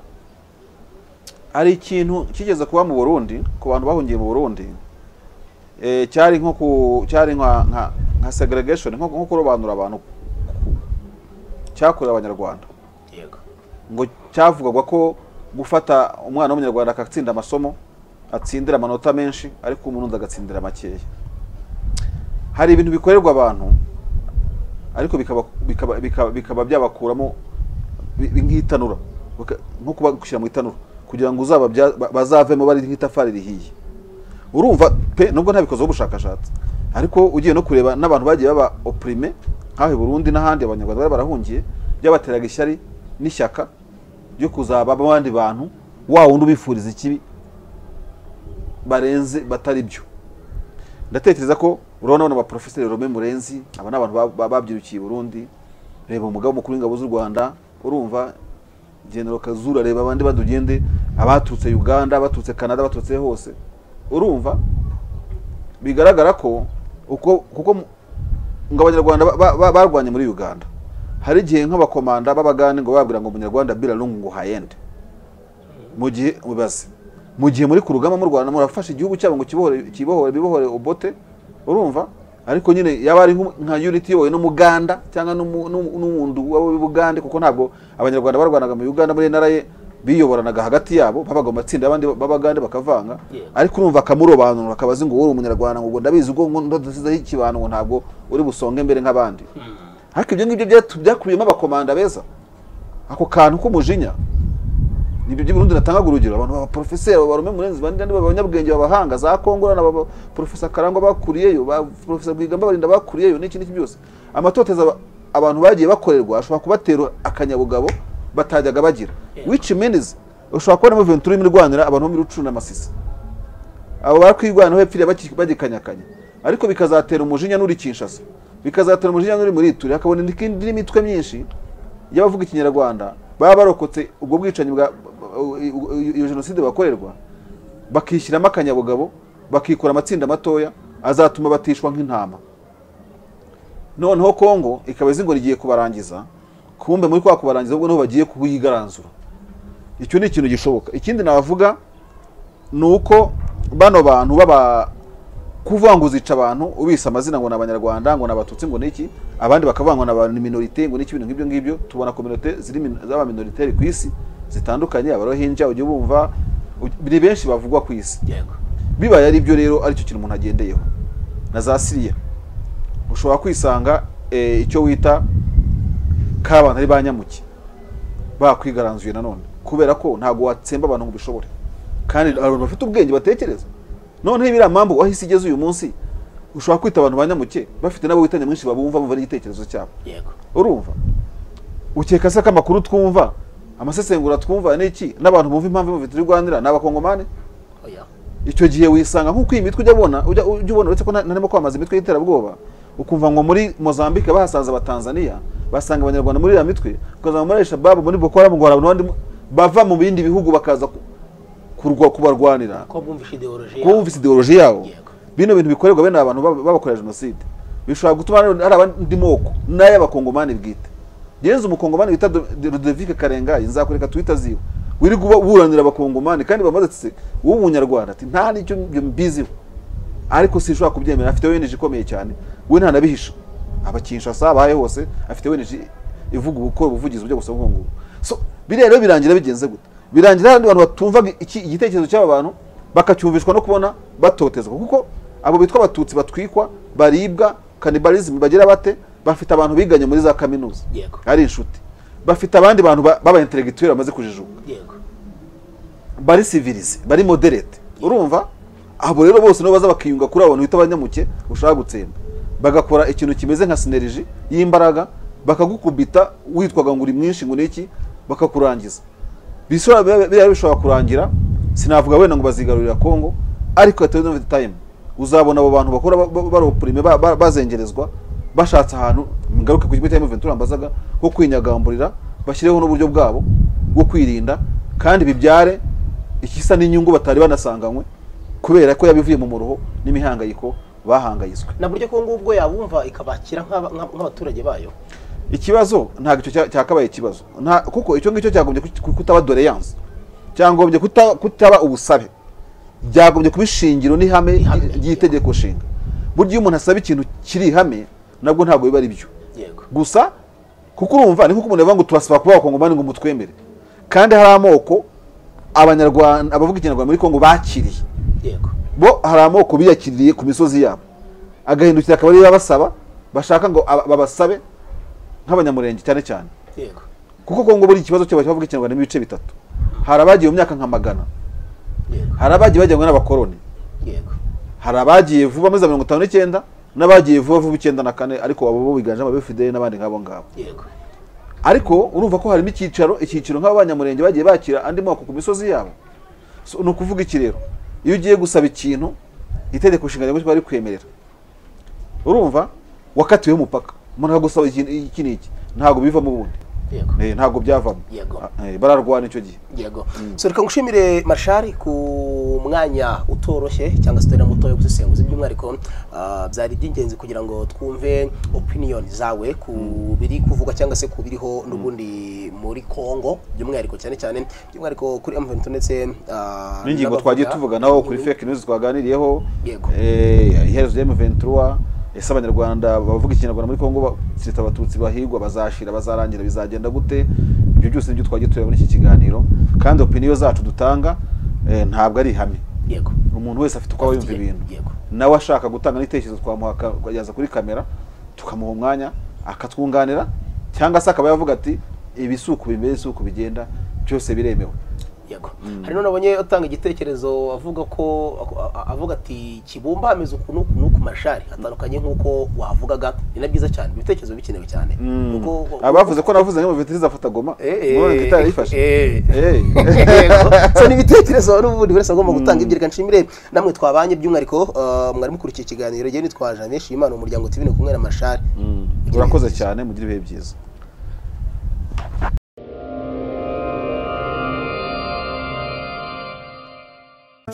ari ikintu kigeze kuba mu burundi ku bantu bahungiye mu burundi eh, cyari nko ku cyari nka nka- nka segregation nko nko kurobanura abantu ku- cyakorewe abanyarwanda yego ngo cyavugwaga ko gufata umwana w'umunyarwanda agatsinda amasomo atsindira amanota menshi ariko umurundi agatsindira makeya hari ibintu bikorerwa abantu ariko bikaba bikaba bikaba, bikaba byabakuramo bi- bi- nk'itanura Baka- nko kubagushyira mu itanura kugira ngo uzaba bazavemo bari nk'itafari rihiye urumva pe nubwo ntabikoze ubushakashatsi ariko ugiye no kureba n'abantu bagiye baba oprime nk'aho i burundi n'ahandi abanyarwanda bari barahungiye byabateraga ishyari n'ishyaka ryo kuzaba abandi bantu wa wundi ubifuriza ikibi barenze batari byo ndatekereza ko urabona abana ba porofeseri Rome Murenzi aba ni abantu ba- ba- babyirukiye i burundi reba umugabo mukuru w'ingabo z'u rwanda urumva general kazura reba abandi badugende abaturutse uganda abaturutse canada abaturutse hose urumva bigaragara ko uko kuko mu- ngo abanyarwanda ba- ba- ba- barwanye muri uganda hari igihe nk'abakomanda b'abagande ngo babwira ngo umunyarwanda birarungu ngo hayende mu gihe ubaze mu gihe muri ku rugamba mu rwanda murafashe igihugu cyabo ngo kibohore kibohore bibohore obote urumva ariko nyine yaba ari nk- nka unity yowe n'umuganda cyangwa n'umu- n'umu- n'uwundi wabo b'ubugande kuko ntabwo abanyarwanda barwanaga mu uganda muri nra biyoboranaga hagati yabo babaga mu matsinda abandi babagande bakavanga Yego. ariko urumva akamurobanura akabazi ngo wowe uri umunyarwanda ngo ubwo ndabizi ubwo ngo ndadasizeho ikibano ngo ntabwo uri busonge mbere nk'abandi ariko ibyo ngibyo byatu- byakubiyemo abakomanda beza ako kantu k'umujinya nibyo by'uburundi natanga urugero abantu babaporofeseri babarume murenzi bandi nandi abanyabwenge babahanga za kongora na baba porofesa karangwa bakuriyeyo ba porofesa bwiga mbabarinda bakuriyeyo n'iki n'iki byose amatoteza aba- abantu bagiye bakorerwa ashobora kubatera akanyabugabo batajyaga bagira which means ushobora kubonamo ventura irimo irwanira abantu bo muri rucuru na masisi abo barakwirwanaho hepfo iriya baki- bagikanyakanya ariko bikazatera umujinya n'uri kinshasa bikazatera umujinya n'uri muri turi hakabona indi- indi n'imitwe myinshi y'abavuga ikinyarwanda baba barokotse ubwo bwicanyi bwa u- u- iyo jenoside bakorerwa bakishyiramo akanyabugabo bakikora amatsinda matoya azatuma batishwa nk'intama noneho kongo ikaba izi ngo rigiye kubarangiza kumbe muri kwa kubarangiza ahubwo niho bagiye kuyigaranzura icyo ni ikintu gishoboka ikindi navuga ni uko bano bantu baba kuvuga ngo uzica abantu ubise amazina ngo ni abanyarwanda ngo ni abatutsi ngo ni iki abandi bakavuga ngo ni abantu minorite ngo ni iki ibintu nk'ibyo ngibyo tubona kominote ziri min- z'abaminoriteri ku isi zitandukanye abarohinja ujya bumva ni benshi bavugwa ku isi yego bibaye ari byo rero aricyo kintu umuntu agendeyeho na za siriya ushobora kwisanga eh, icyo wita k'abantu ari ba nyamuke bakwigaranzuye nanone kubera ko ntabwo watsemba abantu ngo ubishobore kandi abantu bafite ubwenge batekereza noneho iriya mpamvu aho isi igeze uyu munsi ushobora kwita abantu ba nyamuke bafite n'abo wita nyamwinshi babumva bumva n'igitekerezo cyabo yego urumva ukeka se ko amakuru twumva amasesengura twumva n'iki n'abantu bumva impamvu bafite urwanira ni abakongomani oya icyo gihe wisanga nk'uko iyi mitwe ujya ubona ujya ujya ubona uretse ko na- narimo kwamamaza imitwe y'iterabwoba ukumva ngo muri mozambique bahasaza abatanzaniya basanga abanyarwanda muri iriya mitwe ukazanga muri al-shababu muri boko haram ngo hari abandi bava mu bindi bihugu bakaza ku- kurwa kubarwanira ko bumvishe ideoloji kuba bumvise ideoloji yabo Yego. bino bintu bikorerwa bene aba bantu baba- babakorera jenoside bishobora gutuma rero hari abandi moko n'ay'abakongomani bwite genze umukongomani bita Do- De- Ludovic Karengayi nzakureka twita ziwe wirirwa uba- buranira abakongomani kandi bamaze ati w'umunyarwanda ati nta n'icyo mbyo mbiziho ariko sinshobora kubyemera afite weneje ikomeye cyane we ntanabihisha abakinshasa abaye hose afite weneje ivuga ubukora ubuvugizi bujya gusa nk'ubu ngubu so biriya rero birangira bigenze gute birangira hari abantu batumvaga iki- igitekerezo cy'aba bantu bakacyumvishwa no kubona batotezwa kuko abo bitwa abatutsi batwikwa baribwa kanibarizimu bagira bate bafite abantu biganye muri za kaminuza Yego. ari inshuti bafite abandi bantu ba- b'abaintelegituweli bamaze kujijuka yego bari civilize bari moderate urumva abo rero bose nibo baza bakiyunga kuri abo bantu bita abanyamuke ushaka gutsemba bagakora ikintu kimeze nka sineriji y'imbaraga bakagukubita witwaga ngo uri mwinshi ngo niki bakakurangiza bishobora biba- biba bishobora kurangira sinavuga wenda ngo bazigarurira Kongo ariko at the end of the time uzabona abo bantu bakora ba- ba- baropurime ba- ba- bazengerezwa bashatse ahantu ngaruke ku kigo cya Ventura mbazaga ko kwinyagamburira bashyireho n'uburyo bwabo bwo kwirinda kandi bibyare ikisa n'inyungu batari banasanganywe kubera ko yabivuye mu muruho n'imihangayiko bahangayitswe na buryo ko ngubwo yabumva ikabakira nk'aba- nk'ab- nk'abaturage bayo ikibazo ntabwo icyo cya- cyakabaye ikibazo Nta- kuko icyo ngicyo cyagombye ku- ku- kutaba doreyanse cyagombye kuta- kutaba ubusabe byagombye kuba ishingiro n'ihame Ihame. ry- ry'itegeko nshinga burya iyo umuntu asaba ikintu kiri ihame nabwo ntabwo biba ari byo yego gusa kuko urumva ni nk'uko umuntu yavuga ngo turasaba kuba abakongomani ngo mutwemere kandi hari amoko abanyarwanda abavuga ikinyarwanda muri kongo bakiriye yego bo hari amoko biyakiriye ku misozi yabo agahindukira akaba ariyo abasaba bashaka ngo aba- babasabe nk'abanyamurenge cyane cyane yego kuko kongo buri ikibazo cyabo bavuga ikinyarwanda mu bice bitatu hari abagiye mu myaka nka magana yego hari abagiye bajyanywe n'abakoloni yego hari abagiye vuba muri za mirongo itanu n'icyenda n'abagiye vuba vuba icyenda na kane ariko abo bo biganjemo abefideli n'abandi nk'abo ngabo yego ariko urumva ko hari n'icyicaro icyiciro nk'aba banyamurenge bagiye bakira andi moko ku misozi yabo So, ni ukuvuga iki rero iyo ugiye gusaba ikintu itegeko nshinga ryagutse bari kwemerera urumva wakatiwe umupaka umuntu akagusaba ikintu iki n'iki ntabwo bivamo ubundi yego Eh, ntabwo byavamo Yego. Ah, eh, bararwana icyo gihe yego so reka ngushimire marshari ku mwanya utoroshye cyangwa se utari na muto wo gusesenguza by'umwihariko ah, byari iby'ingenzi kugira ngo twumve opinion zawe ku biri kuvugwa cyangwa se ku biriho n'ubundi muri congo by'umwihariko cyane cyane by'umwihariko kuri m ndetse ah, n'ingingo n'abavuga- twagiye tuvuga naho kuri fake news twaganiriyeho Yego. eh, iherezo rya M23 ese abanyarwanda bavuga ikinyarwanda muri Kongo ba- cyitwa abatutsi bahigwa bazashira bazarangira bizagenda gute ibyo byose nibyo twagiye tureba muri iki kiganiro kandi opiniyo zacu dutanga eh, ntabwo ari ihame yego umuntu wese afite uko aba yumva Afite- ibintu yego. nawe ashaka gutanga n'ibitekerezo twamuha aka- akageza kuri kamera tukamuha umwanya akatwunganira cyangwa se akaba yavuga ati ibi si uku bimeze si uku bigenda byose biremewe yego hari nabonye atanga igitekerezo avuga ko a- a- avuga ati kibumbameze uku n'uku n'uku mashari atandukanye nk'uko wavugaga ni na byiza cyane ibitekerezo bikenewe cyane Nuko- abavuze ko navuze ngo veterineri zafata goma Eh, murabona eh, ko itara yifashe eh. Eh. Yego. so ni ibitekerezo n'ubundi buri wese agomba gutanga ibyo reka nshimire namwe twabanye by'umwihariko eh, mwari mukurikiye ikiganiro igihe nitwaje amenshi imana umuryango tv ni kumwe na mashari Mugire urakoze ibihe byiza. cyane mugire ibihe byiza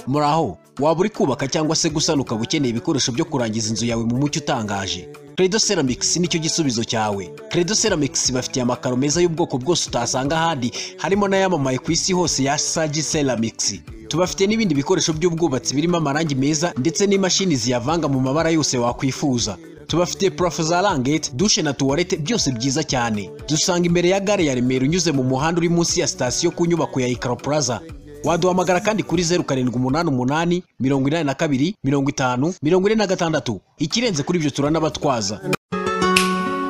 muraho waba uri kubaka cyangwa se gusana ukaba ukeneye ibikoresho byo kurangiza inzu yawe mu mucyo utangaje credo ceramics nicyo gisubizo cyawe credo ceramics bafitiye amakaro meza y'ubwoko bwose utasanga ahandi harimo n'ayamamaye ku isi hose ya sagi ceramics tubafite n'ibindi bikoresho by'ubwubatsi birimo amarangi meza ndetse n'imashini ziyavanga mu mabara yose wakwifuza tubafite parafo za rangete dushe na tuwarete byose byiza cyane dusanga imbere ya gare ya remera unyuze mu muhanda uri munsi ya sitasiyo ku nyubako ya ikaro plaza waduhamagara kandi kuri zeru karindwi umunani umunani mirongo inani na kabiri mirongo itanu mirongo ine na gatandatu ikirenze kuri ibyo turanabatwaza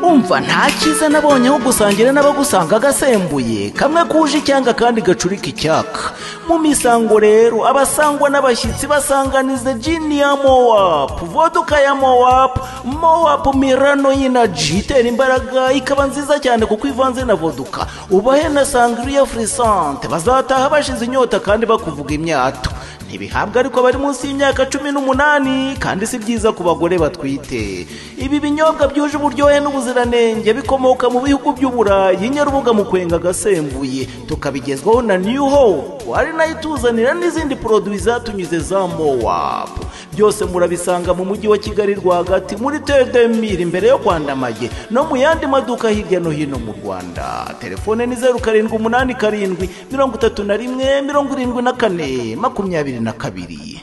umva nta cyiza nabonye aho gusangira n'abagusanga agasembuye kamwe kuje icyanga kandi gacurika icyaka mu misango rero abasangwa n'abashyitsi basanganiza jini ya mowapu voduka ya mowapu mowapu mirano y'inaji itera imbaraga ikaba nziza cyane kuko ivanze na voduka ubahe na sangriya furisante bazataha bashize inyota kandi bakuvuga imyato ntibihabwa ariko bari munsi y'imyaka cumi n'umunani kandi si byiza ku bagore batwite ibi binyobwa byuje uburyohe n'ubuziranenge bikomoka mu bihugu by'uburayi nyarubuga mu kwenga agasembuye tukabigezwaho na new hope ari nayo ituzanira n'izindi poroduwi zatunyuze za mowapu byose murabisanga mu mujyi wa kigali rwagati muri tedemiri imbere yo kwandamage no mu yandi maduka hirya no hino mu rwanda telefone ni zeru karindwi umunani karindwi mirongo itatu na rimwe mirongo irindwi na kane makumyabiri na kabiri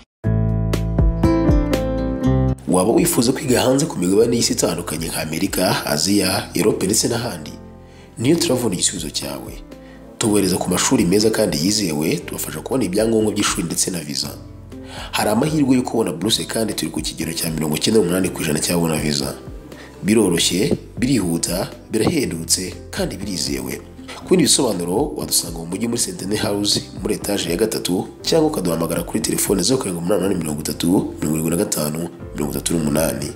waba wifuza kwiga hanze ku migabane y'isi itandukanye nka Amerika, Aziya, Europe ndetse n'ahandi niyo turavuna igisubizo cyawe tubohereza ku mashuri meza kandi yizewe tubafasha kubona ibyangombwa by'ishuri ndetse na viza hari amahirwe yo kubona buruse kandi turi ku kigero cya mirongo icyenda n'umunani ku ijana cy'ababona viza biroroshye birihuta birahendutse kandi birizewe ku bindi bisobanuro wadusanga mu mujyi muri sentene house muri etaje ya gatatu cyangwa ukaduhamagara kuri telefone zeru karindwi umunani umunani mirongo itatu mirongo irindwi na gatanu mirongo itatu n'umunani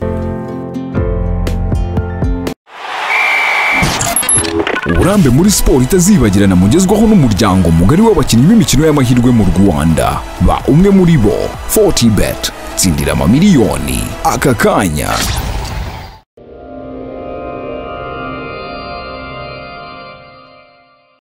uburambe muri siporo itazibagirana mugezwaho n'umuryango mugari w'abakinnyi b'imikino y'amahirwe mu rwanda ba umwe muri bo fortibet tsindira amamiliyoni aka kanya